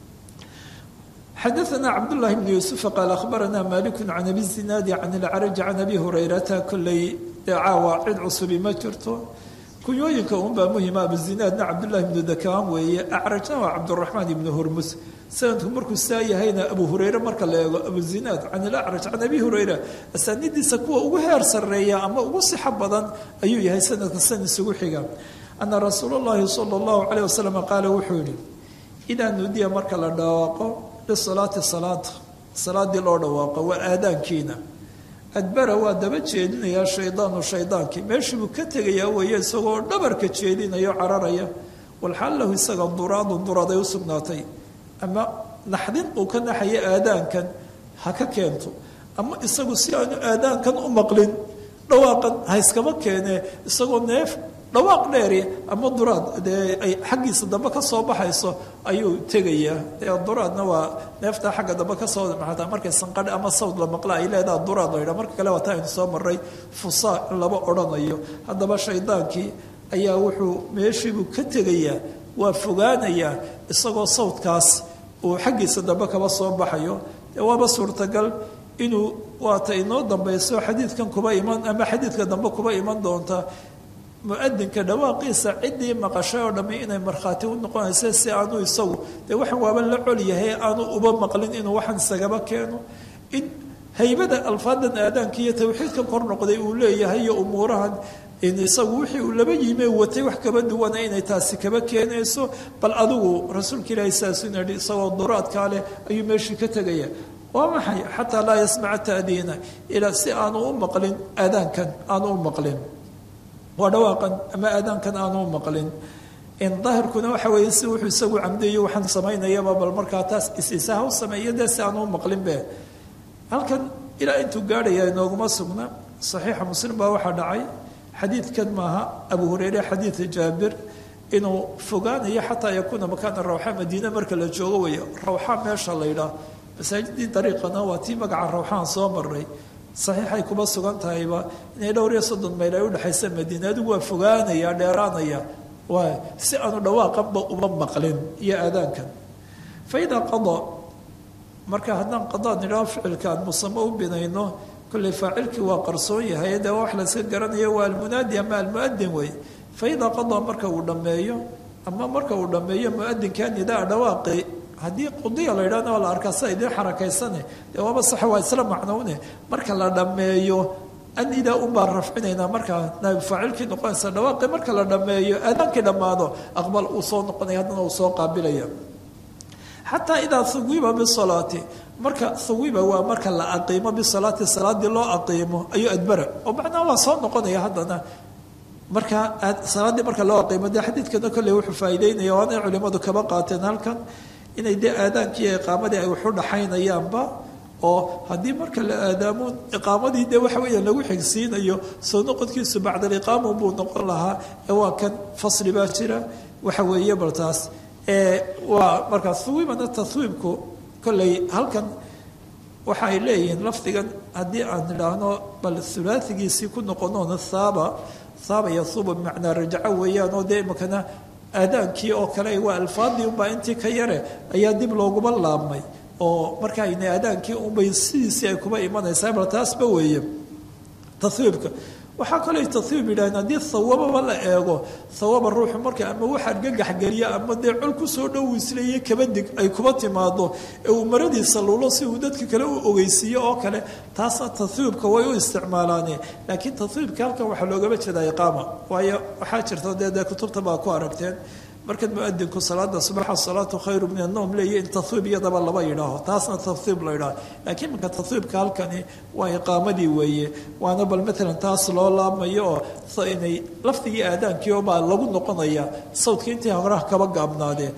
xadaثna cabdالlahi bn yuسufa qaal akhbarana malik can abi zinaadi can اlcraj can abi hurayrata kolley dee caawa cid cusubi ma jirto kunyooyinka unbaa muhima abuzinaadna cabdullahi ibnu dakaan weeye acrajna waa cabduraxmaan ibnu hurmus sanadku markuu saa yahayna abu hureyre marka la eego abuzinaad can ilacraj can abi hureyra asaanidiisa kuwa ugu heer sarreeya ama ugu sixo badan ayuu yahay sanadka san isugu xiga ana rasuul اllahi sala اllahu calayh wasalam qaala wuxuu yihi idaa nudiya marka la dhawaaqo lisalaati salaada salaadii loo dhawaaqo waa aadaankiina adbara waa daba jeedinayaa shaydaanu shaydaankii meeshii buu ka tegayaa weeye isagoo dhabarka jeedinayo cararaya walxaal lahu isaga duraadun duraaday u sugnaatay ama naxdin uu ka naxaya aadaankan ha ka keento ama isagu si aanu aadaankan u maqlin dhawaaqan ha iskama keene isagoo neef dhawaaq dheeri ama duraad dee ay xaggiisa dambe ka soo baxayso ayuu tegayaa dee duraadna waa neeftaa xagga dambe kasoo maxataa markay sanqadh ama sawd la maqla ay leedaha duraad la yidhaha marka kale waa taa aynu soo maray fusaa in laba odhanayo haddaba shaydaankii ayaa wuxuu meeshiibuu ka tegayaa waa fogaanayaa isagoo sawdkaas uu xaggiisa dambe kaba soo baxayo dee waaba suurtagal inuu waata inoo dambayso xadiidkan kuba iman ama xadiidka dambe kuba iman doonta muadinka dhawaaqiisa ciddii maqashay oo dhammi inay markhaati u noqonaysa si aanu isagu dee waxaan waaba la col yahay aanu uba maqlin inuu waxaan isagaba keeno in haybada alfaadan aadaanka iyo tawxiidka kor noqday uu leeyahay iyo umuurahan isagu wixii uu laba yime watay wax kaba duwana inay taasi kaba keenayso bal adigu rasuulka ilaahi saasu nidhi isagoo duraadkaa leh ayuu meeshii ka tegaya waa maxay xataa laa yasmaca taadiina ilaa si aanu u maqlin aadaankan aanu u maqlin waa dhawaaqan ama aadaankan aanu u maqlin daahirkuna waxa weeye si wuxuu isagu camdeeyo waxaan samaynayaba bal markaa taas isisaha u sameeya dee si aanu u maqlinbe halkan ilaa intuu gaadhaya inooguma sugna saxiixa muslim baa waxaa dhacay xadiidkan maaha abu hureyre xadiida jaabir inuu fogaanayo xataa yakuuna makaana rawxa madiine marka la joogo weeyo rawxa meesha la ydhaah masaajidii dariiqana waa tii magaca rawxaan soo maray saxiixay kuma sugan tahayba inay dhowr iyo soddon mayl ay udhexaysa madiine adigu waa fogaanaya dheeraanaya waa si aanu dhawaaqanba uma maqlin iyo aadaankan fa idaa qada marka haddaan qadaan nidhaho ficilka aan musamo u binayno kolley faacilkii waa qarsoon yahay dee wax layska garanayo waa almunaadi ama almuadin wey fa idaa qadaa marka uu dhammeeyo ama marka uu dhammeeyo muadinkaa nidaa dhawaaqi haddii qudiya la yidhahna waa la arkaa sida idiin xarakaysane dee waaba sax waa isla macnowne marka la dhammeeyo anidaa unbaa rafcinaynaa markaa naaib faacilkii noqonaysa dhawaaqi marka la dhammeeyo aadaankii dhammaado aqbal uu soo noqonaya haddana uu soo qaabilaya xataa idaa huwiba bisalaati marka huwiba waa marka la aqiimo bisalaati salaadii loo aqiimo ayuu adbara oo macnaha waa soo noqonaya haddana marka salaaddii marka loo aqiimo dee xadiidkana kolley wuxuu faa'iideynaya waana ay culimadu kaba qaateen halkan inay dee aadaankii iyo iqaamadii ay waxu dhaxaynayaanba oo haddii marka la aadaamo iqaamadii dee waxa weeya lagu xigsiinayo soo noqodkiisu bacdaliqaama buu noqon lahaa ee waa kan fasli baa jira waxa weeye bal taas waa markaa huwibana tahwiibku kolley halkan waxa ay leeyihiin lafdigan haddii aan idhaahno bal hulaaigiisii ku noqonoona haaba haaba yahuuba bimacnaa rajaco weeyaan oo dee imakana aadaankii oo kale waa alfaadii unbaa intii ka yare ayaa dib looguma laabmay oo marka ayna aadaankii unbay sidiisii ay kuba imanaysaa bal taasba weeye tahwiibka waxaa kaloo tahwiib yidhahdeen haddii hawababa la eego hawaba ruuxu marka ama wax argagax geliya ama dee col kusoo dhow isleeye kabadig ay kuba timaado ee uu maradiisa lulo si uu dadka kale u ogeysiiyo oo kale taasna tahwiibka way u isticmaalaane laakiin tahwiibka halkan waxaa loogama jeedaa iqaama waayo waxaa jirta dee dee kutubta baa ku aragteen markaad muadinku salaada subaxa salaatu khayru min annowm leeya in tahwiib iyadaba laba yidhaaho taasna tahwiib la yidhaaho laakiin marka tahwiibka halkani waa iqaamadii weeye waana bal maalan taas loo laabmayo oo inay lafdigii aadaankii oo baa lagu noqonaya sawdka intii horaha kaba gaabnaadee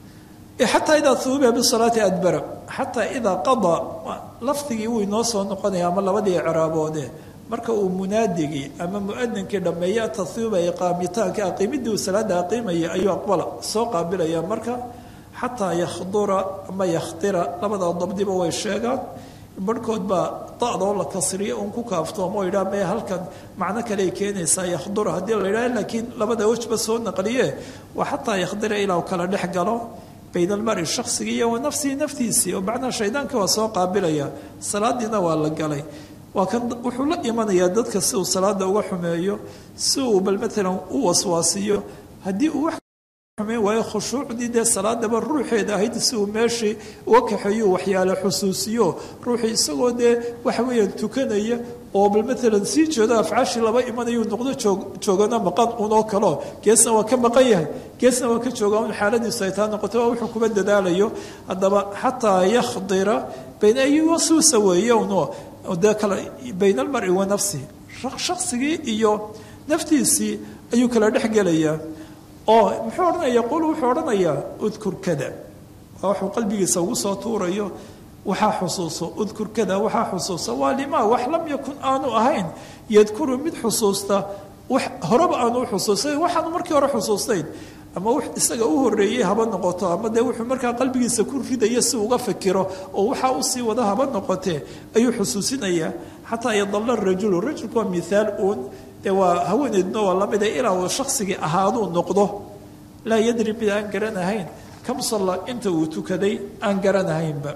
xataa idaa huwiba bisalaati adbara xataa idaa qadaa lafdigii wuu inoo soo noqonaya ama labadii ciraaboode marka uu munaadigii ama muadinkii dhammeeya tahwiiba iqaamitaanka aqiimidii uu salaada aqiimaya ayuu aqbala soo qaabilaya marka xataa yakhdura ama yakhtira labada dabdiba way sheegaan barhkood baa dacdoo la kasriyo un ku kaaftoomo o yidhaha maya halkan macno kaleay keenaysaa yakhdura haddii la yidhaha laakiin labada wejba soo naqliye waa xataa yakhdira ilaa uu kala dhex galo bayn almari shaksigii iyo wa nafsihi naftiisii oo macnaha shaydaanka waa soo qaabilaya salaadiina waa la galay waa kan wuxuu la imanayaa dadka si uu salaada uga xumeeyo si uu bal maalan u waswaasiyo haddii uu wax xumeyn waayo khushuucdii dee salaadaba ruuxeeda ahayd si uu meeshii uga kaxeeyo waxyaale xusuusiyo ruuxii isagoo dee waxa weeyaan tukanaya oo bal maalan sii jeedo afcaashii laba imanayu noqdo joog joogana maqan unoo kaleo geesna waa ka maqan yahay geesna waa ka jooga un xaaladiisu ay taa noqoto waa wuxuu kuma dadaalayo haddaba xataa yakhdira bayna ay wasuusa weeye uno dee kale bayn almari wa nafsihi shaksigii iyo naftiisii ayuu kala dhex gelayaa oo muxuu odhanaya qul wuxuu odhanayaa udkur kada waa waxuu qalbigiisa ugu soo tuurayo waxaa xusuuso udkur kada waxaa xusuusa waa limaa wax lam yakun aanu ahayn yadkuru mid xusuusta wax horeba aanu u xusuusayn waxaanu markii hore xusuustayn ama w isaga u horeeyey haba noqoto ama dee wuxuu markaa qalbigiisa ku ridaya si uga fikiro oo waxaa usii wada haba noqotee ayuu xusuusinayaa xataa yadalla rajulu rajulku waa miaal uun dee waa haweeneyduna waa lamida ilaa uu shaksigii ahaaduu noqdo laa yadri mid aan garanahayn kam salla inta uu tukaday aan garanahaynba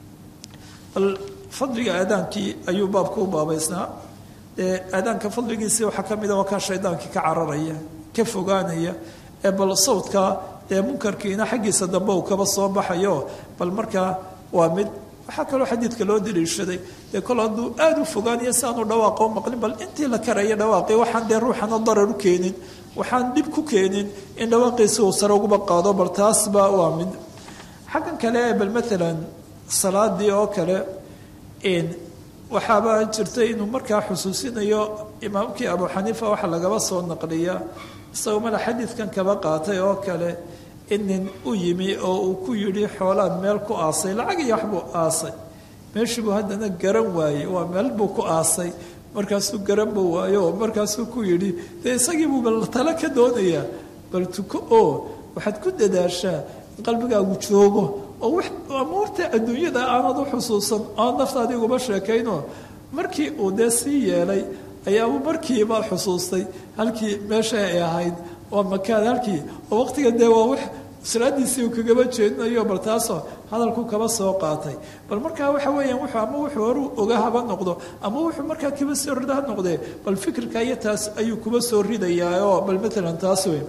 bal fadliga aadaankii ayuu baabka u baabaysnaa dee aadaanka fadligiisii waxaa ka mida waa kaa shaydaankii ka cararaya ka fogaanaya ee bal sawdka dee munkarkiina xaggiisa dambe uu kaba soo baxayo bal markaa waa mid waxaa kaloo xadiidka loo daliishaday dee kol hadduu aada u fogaanayo si aanu dhawaaqo maqlin bal intii la karaya dhawaaqi waxaan dee ruuxana darar u keenin waxaan dhib ku keenin in dhawaaqiisi uu sare uguba qaado bal taasba waa mid xaggan kale bal maalan salaadii oo kale waxaaba jirtay inuu markaa xusuusinayo imaamkii abu xaniifa waxa lagaba soo naqliya isagoo mala xadiidkan kaba qaatay oo kale in nin u yimi oo uu ku yidhi xoolaan meel ku aasay lacag iyo waxbuu aasay meeshii buu haddana garan waayey waa meel buu ku aasay markaasuu garanba waayo oo markaasuu ku yidhi dee isagiibuu bal tale ka doonayaa bal tuko oo waxaad ku dadaashaa in qalbigaagu joogo oo amuurta adduunyada aanad u xusuusan oad naftaadii uguma sheekayno markii uu dee sii yeelay ayaabuu markiiba xusuustay halkii meesha ay ahayd waa makaan halkii oo waqtiga dee waa wax salaadiisii uu kagaba jeedinayo bal taasoo hadalku kaba soo qaatay bal markaa waxa weeyaan wuxuu ama wuxuu horu oga haba noqdo ama wuxuu markaa kaba soo rida ha noqdee bal fikirka iyo taas ayuu kuba soo ridayaa oo bal matalan taas wey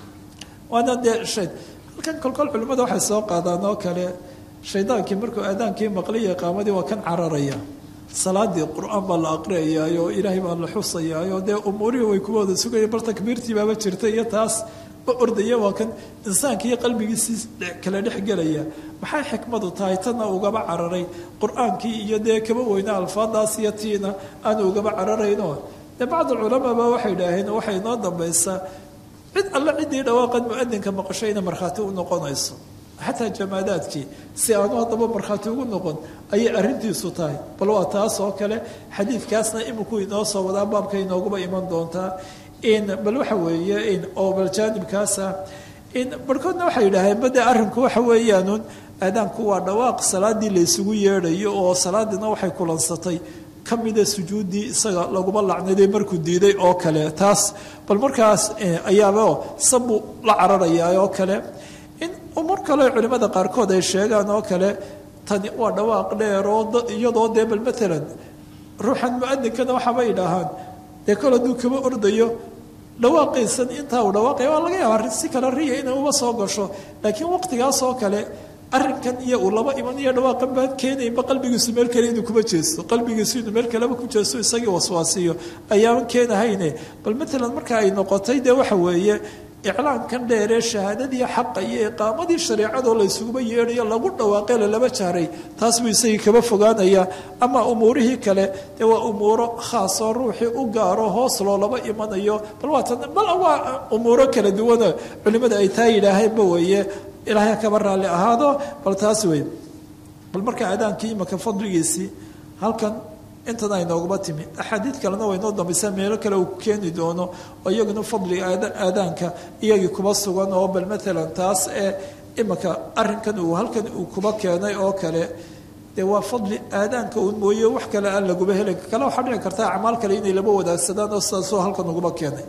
waana dee shay halkan kolkol culimmada waxay soo qaadaan oo kale shaydaankii markuu aadaankii maqliya qaamadii waa kan cararaya salaadii qur-aan baa la aqriyayaayo ilaahay baa la xusayaayo dee umuurihii way kuwa wada sugaya bal takbiirtii baaba jirta iyo taas ba ordaya waa kan insaanka iyo qalbigiisii kala dhex gelaya maxay xikmadu tahay tanna ugaba cararay qur-aankii iyo dee kaba weyna alfaadaas iyo tiina aanu ugaba cararayno dee bacd culamaaba waxay idhaaheen waxay noo dambaysaa cid alle ciddii dhawaaqan muadinka maqashayna markhaati u noqonayso xataa jamaadaadkii si aanu haddaba markhaati ugu noqon ayay arrintiisu tahay bal waa taas oo kale xadiidkaasna iminku inoo soo wadaa baabka inooguba iman doontaa in bal waxa weeye in oo bal jaanibkaasa in barhkoodna waxay yidhaaheen bade arrinku waxa weeyaanun aadaanku waa dhawaaq salaadii la ysugu yeedhayo oo salaadiina waxay kulansatay kamida sujuuddii isaga laguma lacnaday markuu diiday oo kale taas bal markaas ayaaba sabbuu la cararayaa oo kale in umur kale culimmada qaarkood ay sheegaan oo kale tani waa dhawaaq dheer oo iyadoo dee bal matalan ruuxan muadinkana waxaaba idhaahaan dee kol hadduu kaba ordayo dhawaaqiisan intaa uu dhawaaqaya waa laga yaabaa si kale riya inay uba soo gasho laakiin waqtigaas oo kale arrinkan iyo uu laba iman iyo dhawaaqan baan keenaynba qalbigiisu meel kale inuu kuma jeesto qalbigiisu inuu meel kaleba ku jeesto isagii waswaasiyo ayaaban keenahayne bal matalan marka ay noqotay dee waxa weeye iclaankan dheeree shahaadadii xaqa iyo iqaamadii shareecadoo la ysuguba yeedhayo lagu dhawaaqe lalaba jaaray taas buu isagii kaba fogaanaya ama umuurihii kale dee waa umuuro khaasoo ruuxii u gaaro hoos loolaba imanayo bal waatan bal waa umuuro kala duwana culimmada ay taa yidhaaheenba weeye ilaahay kaba raalli ahaado bal taas wey bal marka aadaankii imaka fadligiisii halkan intan ay nooguma timi axaadiid kalena way noo dambaysaa meelo kale uu keeni doono oo iyaguna fadliga aadaanka iyagii kuba sugan oo bal matalan taas ee imaka arrinkan uu halkan uu kuba keenay oo kale dee waa fadli aadaanka uun mooye wax kale aan laguba helin kale waxaa dhici karta acmaal kale inay laba wadaagsadaan oo sidaasoo halkan uguba keenay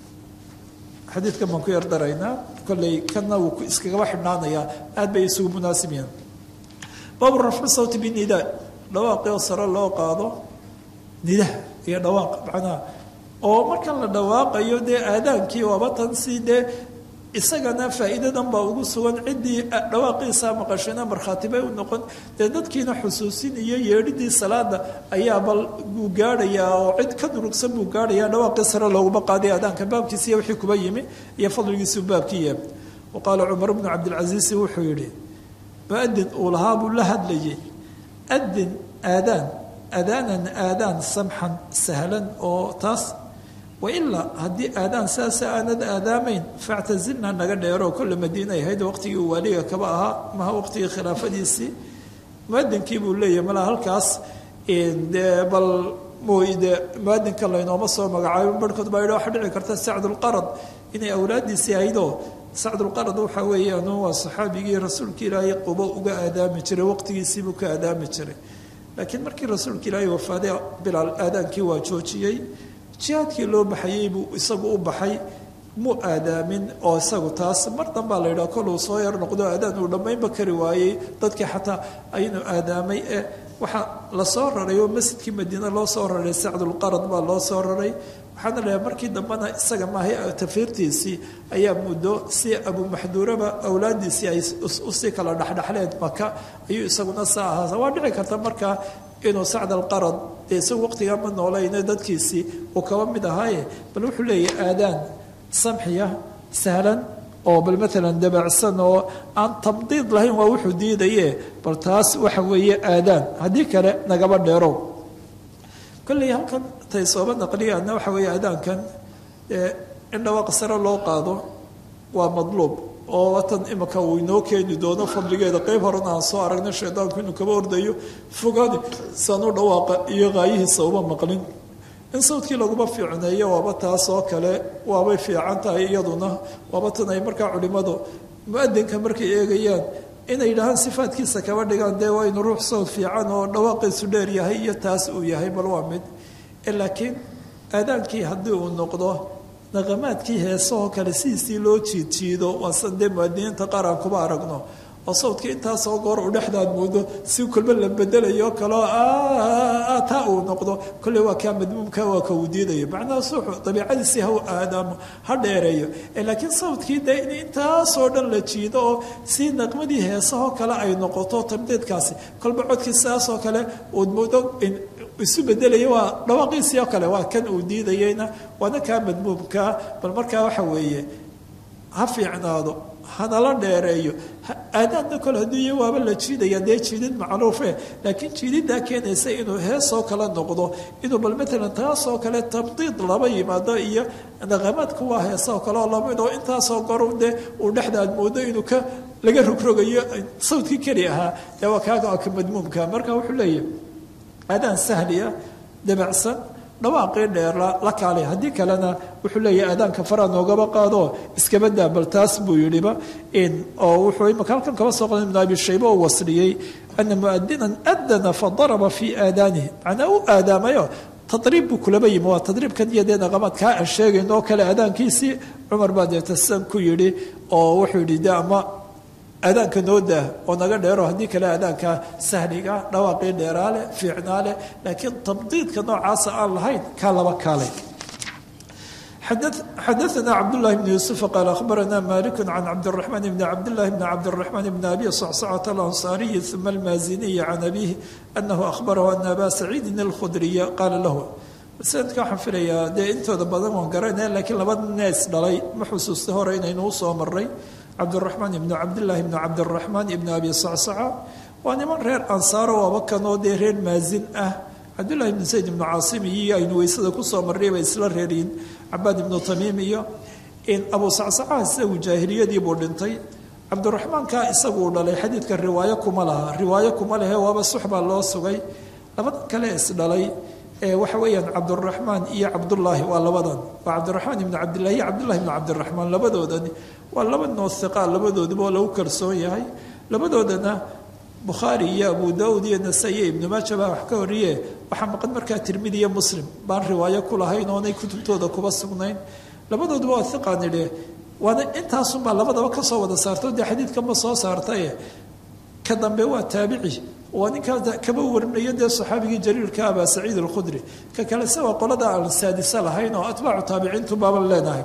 xadiidkan baan ku yardaraynaa kolley kanna wuu iskagaba xidhnaanayaa aad bay isugu munaasib yihiin baabu rafcu sawti binidaa dhawaaqii oo sare loo qaado nidaha iyo dhawaaq macnaha oo markan la dhawaaqayo dee aadaankii waaba tan si dee isagana faa'iidadan baa ugu sugan ciddii dhawaaqiisaa maqashayna markhaati bay u noqon dee dadkiina xusuusin iyo yeedhidii salaada ayaa bal buu gaadhayaa oo cid ka durugsan buu gaadhayaa dhawaaqii sare looguma qaaday aadaanka baabkiisiiyo wixii kuba yimi iyo fadligiisuu baabkii yahay wa qaala cumar bnu cabdilcasiisi wuxuu yidhi muadin uu lahaa buu la hadlayay adin aadaan aadaanan aadaan samxan sahlan oo taas wailaa haddii aadaan saasa aanad aadaamayn factazilna naga dheeroo kolle madiina ay ahayd waqtigii uu waaliga kaba ahaa maha waqtigii khilaafadiisii muadinkii buu leeyahay malaa halkaas dee bal mooyde muadinka laynooma soo magacaabo barhkood baa yidhi waxaa dhici karta sacdulqarad inay awlaadiisii ahaydoo sacdulqarad waxa weeyaan waa saxaabigii rasuulka ilaahay qubo uga aadaami jiray waqtigiisiibuu ka aadaami jiray laakiin markii rasuulka ilaahay wafaaday bilaal aadaankii waa joojiyey jihaadkii loo baxayey buu isagu u baxay mu aadaamin oo isagu taas mar dambaa la yidhaha koluu soo yar noqdo aadaan uu dhammaynba kari waayey dadkii xataa aynu aadaamay ee waxaa lasoo raray oo masjidkii madiine loo soo raray sacdulqarad baa loo soo raray waxaana leeyahay markii dambena isaga maahay tafiirtiisii ayaa muddo si abumaxduuraba awlaadiisii ay usii kala dhexdhexleen maka ayuu isaguna saa ahaa waa dhici karta markaa inuu sacd alqarad dee isagu waqtigaa ma noolayne dadkiisii uu kaba mid ahaaye bal wuxuu leeyahay aadaan samxiya sahlan oo bal maalan dabacsan oo aan tamdiid lahayn waa wuxuu diidaye bal taas waxa weeye aadaan haddii kale nagaba dheerow kolley halkan tay sooba naqliyaana waxa weeye aadaankan in dhawaaq sare loo qaado waa madluub oo watan imika uu inoo keeni doono fadligeeda qeyb horena aan soo aragna shaydaanku inuu kaba ordayo fogaani saan u dhawaaqa iyo qaayihiisa uma maqlin in sawdkii laguma fiicneeyo waaba taas oo kale waabay fiican tahay iyaduna waaba tan ay markaa culimmadu mu-adinka markay eegayaan inay yidhaahaan sifaadkiisa kaba dhigaan dee waa inu ruux sawd fiican oo dhawaaqiisu dheer yahay iyo taas uu yahay bal waa mid laakiin aadaankii haddii uu noqdo naqamaadkii heesahoo kale sidiisii loo jiidjiido waasan dee muadiniinta qaar aan kuma aragno oo sawdkii intaasoo goor u dhexdaad moodo si kolba la bedelayo kaloo taa uu noqdo kolley waa kaa madmuumka waa ka uu diidayo macnaha suuxu dabiicadiisii ha u aadaamo ha dheereeyo laakiin sawdkii dee in intaasoo dhan la jiido oo si naqmadii heesahoo kale ay noqoto tamdiidkaasi kolba codkii sidaasoo kale uud moodo isu bedelaya waa dhawaaqiisii oo kale waa kan uu diidayeyna waana kaa madmuumkaa bal markaa waxa weeye ha fiicnaado hanala dheereeyo aadaadna kole haddii iyo waaba la jiidaya dee jiidid macruufe laakiin jiididdaa keenaysa inuu heesoo kale noqdo inuu bal matalan taasoo kale tamdiid laba yimaado iyo naqamaadku waa heesoo kale oo laba inuu intaasoo goru dee uu dhexdaad moodo inuu ka laga rogrogayo sawdkii keli ahaa dee waa kaaga ka madmuumka marka wuxuu leeyahy aadaan sahliya dabacsan dhawaaqii dheer la kaalay haddii kalena wuxuu leeyahay aadaanka faraa noogaba qaado iskaba daa bal taas buu yidhiba oo wuxuu imaka halkan kaba soo qadan ibnu abi shayba oo wasliyey ana muadinan adana fadaraba fii aadaanihi macnaa u aadaamayo tadriib buu kulaba yimi waa tadriibkan iyo dee naqamaad kaa aan sheegayn oo kale aadaankiisii cumar baa deeta sidan ku yidhi oo wuxuu yidhi de ama aadaanka noo daa oo naga dheero haddii kale aadaanka sahliga dhawaaqii dheeraa leh fiicnaa leh laakiin tamdiidka noocaasa aan lahayn kaa laba kaalay xadaثna cabdالlahi bn yuسuف qaal akhbarana malik can cabdالرaحman bn cabdالlahi bn cabdالرaحman bn abi صcصcة اlanصariyi ثuma اlmaaziniyi can abihi anahu akhbarahu ana aba saciidin اlkhudriya qaala lahu sanadka waxaan filayaa dee intooda badan waan garanaya lakiin laba nees dhalay ma xusuusta hore inaynu usoo maray cabdالرaحmaan ibn cabdالlahi bn cabdالرaحmaan ibn abi صcصca waa niman reer ansaaro waaba kanoo dee reer maazin ah cabdullahi ibnu sayd ibnu caasim iyo aynu weysada kusoo marray bay isla reeriin cabaad ibnu tamiim iyo abu sacsacaha isagu jaahiliyadii buu dhintay cabdiraxmaanka isaguu dhalay xadiidka riwaayo kuma laha riwaayo kuma lehe waaba suxbaa loo sugay labadan kale isdhalay waxa weeyaan cabduraxmaan iyo cabdullaahi waa labadan waa cabdiraxmaan ibnu cabdillahi iyo cabdullahi ibnu cabdiraxmaan labadoodani waa laba noo hiqaa labadoodiba oo lagu kalsoon yahay labadoodana bukhaari iyo abu daud iyo nasa-i iyo ibnu maaja baa wax ka horiye waxaa maqan markaa tirmidi iyo muslim baan riwaayo ku lahayn oonay kutubtooda kuba sugnayn labadooduba waa hiqaan idhe waana intaasunbaa labadaba kasoo wada saarto dee xadiidkama soo saartaye ka dambe waa taabici waa ninkaa kaba warinayo dee saxaabigii jaliilka abaa saciid alkhudri ka kalese waa qolada aan saadisa lahayn oo atbaacu taabiciintu baaban leenahay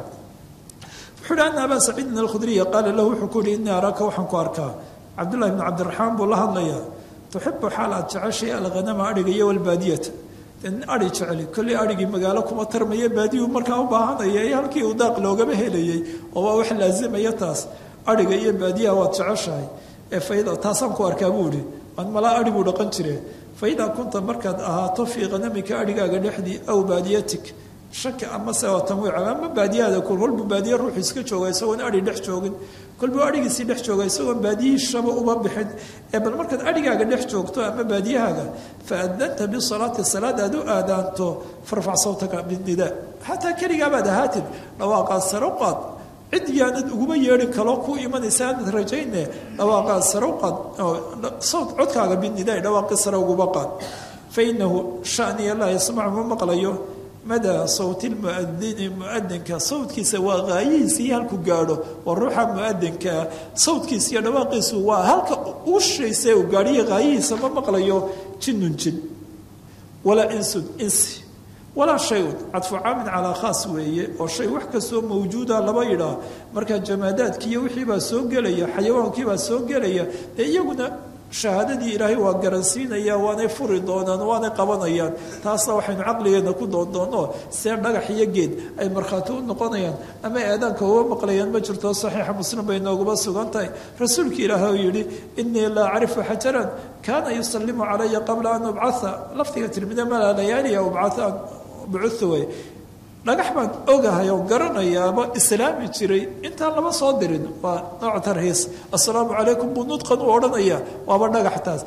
wuxuu hi ana abaa saciidin alkhudriya qaala lahu wuxuu ku yihi innii araaka waxaan ku arkaa cabdullahi bnu cabdiraxmaan buu la hadlayaa tuxibu xaal aad jeceshay alghanama adhiga iyo walbaadiyata adhi jeceli kolley adhigii magaalo kuma tarmaya baadiyuu markaa u baahanaya ee halkii uu daaq loogama helayay oo waa wax laazimaya taas adhiga iyo baadiyaha waad jeceshahay ee faida taasaan ku arkaa buu ihi aan malaa adhi buu dhaqan jire faidaa kunta markaad ahaato fii khanamika adhigaaga dhexdii aw baadiyatik shaki amase oo tanwiica ama baadiyahada kolbuu baadiye ruuxu iska jooga isagoon adhi dhex joogin kolbuu adhigiisii dhex jooga isagoon baadiyihishaba uma bixin ee bal markaad adhigaaga dhex joogto ama baadiyahaaga fa adanta bisalaati salaad aad u aadaanto farfac sawtaka binnidaa xataa keligaabaad ahaatid dhawaaqaad sare u qaad cid yaanad uguma yeedhin kaloo ku imanaysa aanad rajayne dhawaaqaad sare u qaad sawt codkaaga binnidaa dhawaaqii sare uguma qaad fa inahu shaniya laa yasmacu ma maqlayo madaa sawti lmuadini muadinka sawtkiisa waa qaayihiisa iyo halku gaadho waa ruuxa muadinkaa sawtkiisa iyo dhawaaqiisu waa halka uu shaysa uu gaadhiyo qaayihiisa ma maqlayo jinnun jin walaa insun insi walaa shay-un cadfu caamin calaa khaas weeye oo shay wax kastoo mawjuuda laba yidhaah markaa jamaadaadkii iyo wixiibaa soo gelaya xayawaankiibaa soo gelaya dee iyaguna shahaadadii ilaahay waa garansiinaya waanay furi doonaan waanay qabanayaan taasna waxaynu caqligeena ku doondoono see dhagax iyo geed ay markhaati u noqonayaan ama eedaanka uga maqlayaan ma jirto saxiixa muslim bay nooguma sugan tahay rasuulka ilaahay oo yidhi inii laa acrifu xajaran kaana yusalimu calaya qabla an ubcaa lafdiga tirmida malaa layaaliya ubcaa bucutha wey dhagax baan ogahay oo garanayaaba islaami jiray intaan lama soo dirin waa nooc tarhiis assalaamu calaykum buu nudqan u odhanaya waaba dhagax taas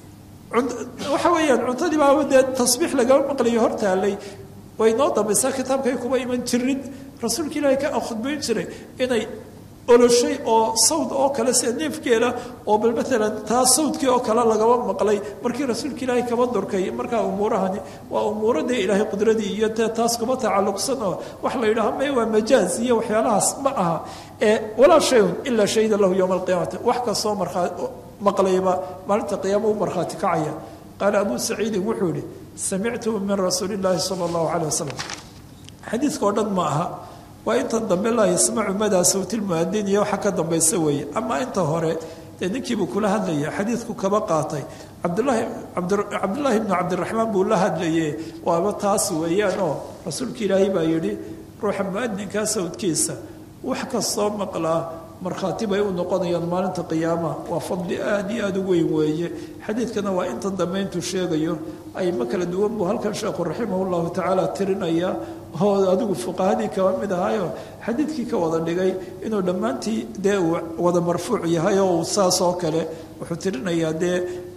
waxa weeyaan cuntadii baaba dee tasbiix lagama maqlayo hor taalay way noo dambaysaa kitaabkay kuma iman jirin rasuulka ilaahay ka khudbayn jiray inay oloshay oo sawd oo kale sida neefkeeda oo bal maalan taa sawdkii oo kale lagaba maqlay markii rasuulka ilaahay kaba durkay markaa umuurahani waa umuuro dee ilaahay qudradii iyo dee taas kuma tacalluqsan oo wax la yidhaha may waa majaaz iyo waxyaalahaas ma aha ee walaa shayun ilaa shahida lahu yowma alqiyaamati wax kastoo markaa maqlayba maalinta qiyaama u markhaati kacaya qaala abu saciidin wuxuu yihi samictuhu min rasuuli illaahi sala allahu calay wasalam xadiidka oo dhan ma aha waa intan dambe laa yasmacu madaa sawtilmuadin iyo waxa ka dambaysa weeye ama inta hore dee ninkiibuu kula hadlaya xadiidku kaba qaatay cabdulaahi cabdullaahi bnu cabdiraxmaan buu la hadlaye waaba taas weeyaan oo rasuulka ilaahay baa yidhi ruuxa muadinkaa sawdkiisa wax kastoo maqlaa markhaati bay u noqonayaan maalinta qiyaamaha waa fadli aada iyo aada u weyn weeye xadiidkana waa intan dambe intuu sheegayo ayma kala duwan buu halkan sheekhu raximah llahu tacaala tirinaya oo adigu fuqahadii kaba mid ahaayo xadiidkii ka wada dhigay inuu dhammaantii dee uu wada marfuuc yahay oo uu saas oo kale wuxuu tirinayaa dee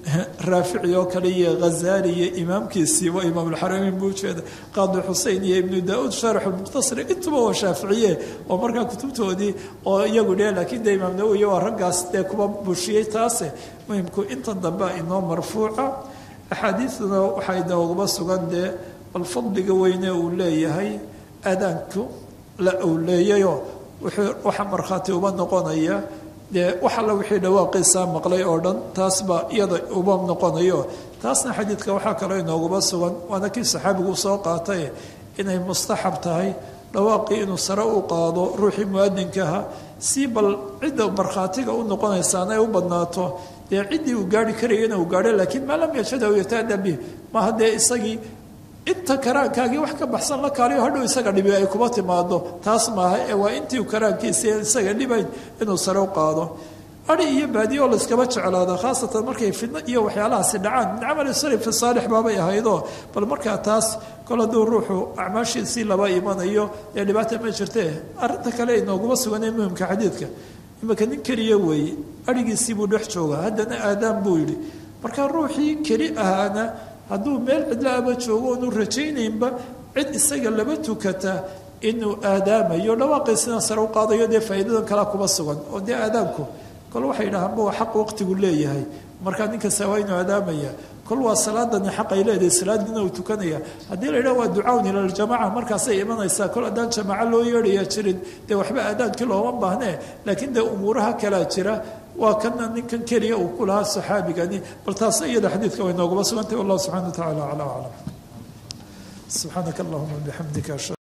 raafici oo kale iyo ghazaali iyo imaamkiisii waa imaamulxarameyn buu ujeeda qaadi xusein iyo ibnu daa-uud shaarix lmukhtasari intuba waa shaaficiye oo markaa kutubtoodii oo iyagu dhe laakiin dee imaam nawowi waa raggaas dee kuba bushiyey taase muhimku intan dambe inoo marfuuca axaadiiduna waxay nooguma sugan dee bal fadliga weyne uu leeyahay aadaanku la uu leeyayoo waxa markhaati uba noqonaya dee wax alla wixii dhawaaqiisaa maqlay oo dhan taas baa iyada uba noqonayo taasna xadiidka waxaa kaloo inooguba sugan waana kii saxaabigu soo qaatay inay mustaxab tahay dhawaaqii inuu sare u qaado ruuxii muadinkaha si bal cidda markhaatiga u noqonaysaana ay u badnaato dee ciddii uu gaari karayana uu gaadho laakiin maa lam yajhada aw yataada bih maaha dee isagii inta karaankaagii wax ka baxsan la kaaliyo hadhow isaga dhibi ay kuma timaado taas maaha ee waa intii karaankiisa isaga dhibayn inuu sare u qaado ari iyo baadiyo oo layskaba jeclaada khaasatan markay fidno iyo waxyaalahaasi dhacaan min camali sarifi saalix baabay ahaydoo bal markaa taas kol hadduu ruuxu acmaashiisii laba imanayo ee dhibaata ma jirtee arrinta kale inooguma suganee muhimka xadiidka imika nin keliya weeye arigiisii buu dhex jooga haddana aadaan buu yidhi markaa ruuxii keli ahaana hadduu meel cidlaaba joogo oonu rajaynaynba cid isaga laba tukata inuu aadaamayo dhawaaqiisina sare u qaadayo dee faa'iidadan kalea kuma sugan oo dee aadaamku kol waxay yidhahaan ba xaq waqtigu leeyahay markaa ninkasta waa inuu aadaamaya kol waa salaadani xaq ay leedahay salaadiina uu tukanaya haddii la yidhaha waa ducawn ila ljamaca markaasay imanaysaa kol haddaan jamaaco loo yeedhaya jirin dee waxba aadaankii looma baahnee laakiin dee umuuraha kalaa jira waa kana ninkan keliya uu ku lahaa saxaabigani bal taasna iyada xadiidka way nooguma sugantay wallahu subxana wa tacala acla aclam subxaanaka allahuma bixamdika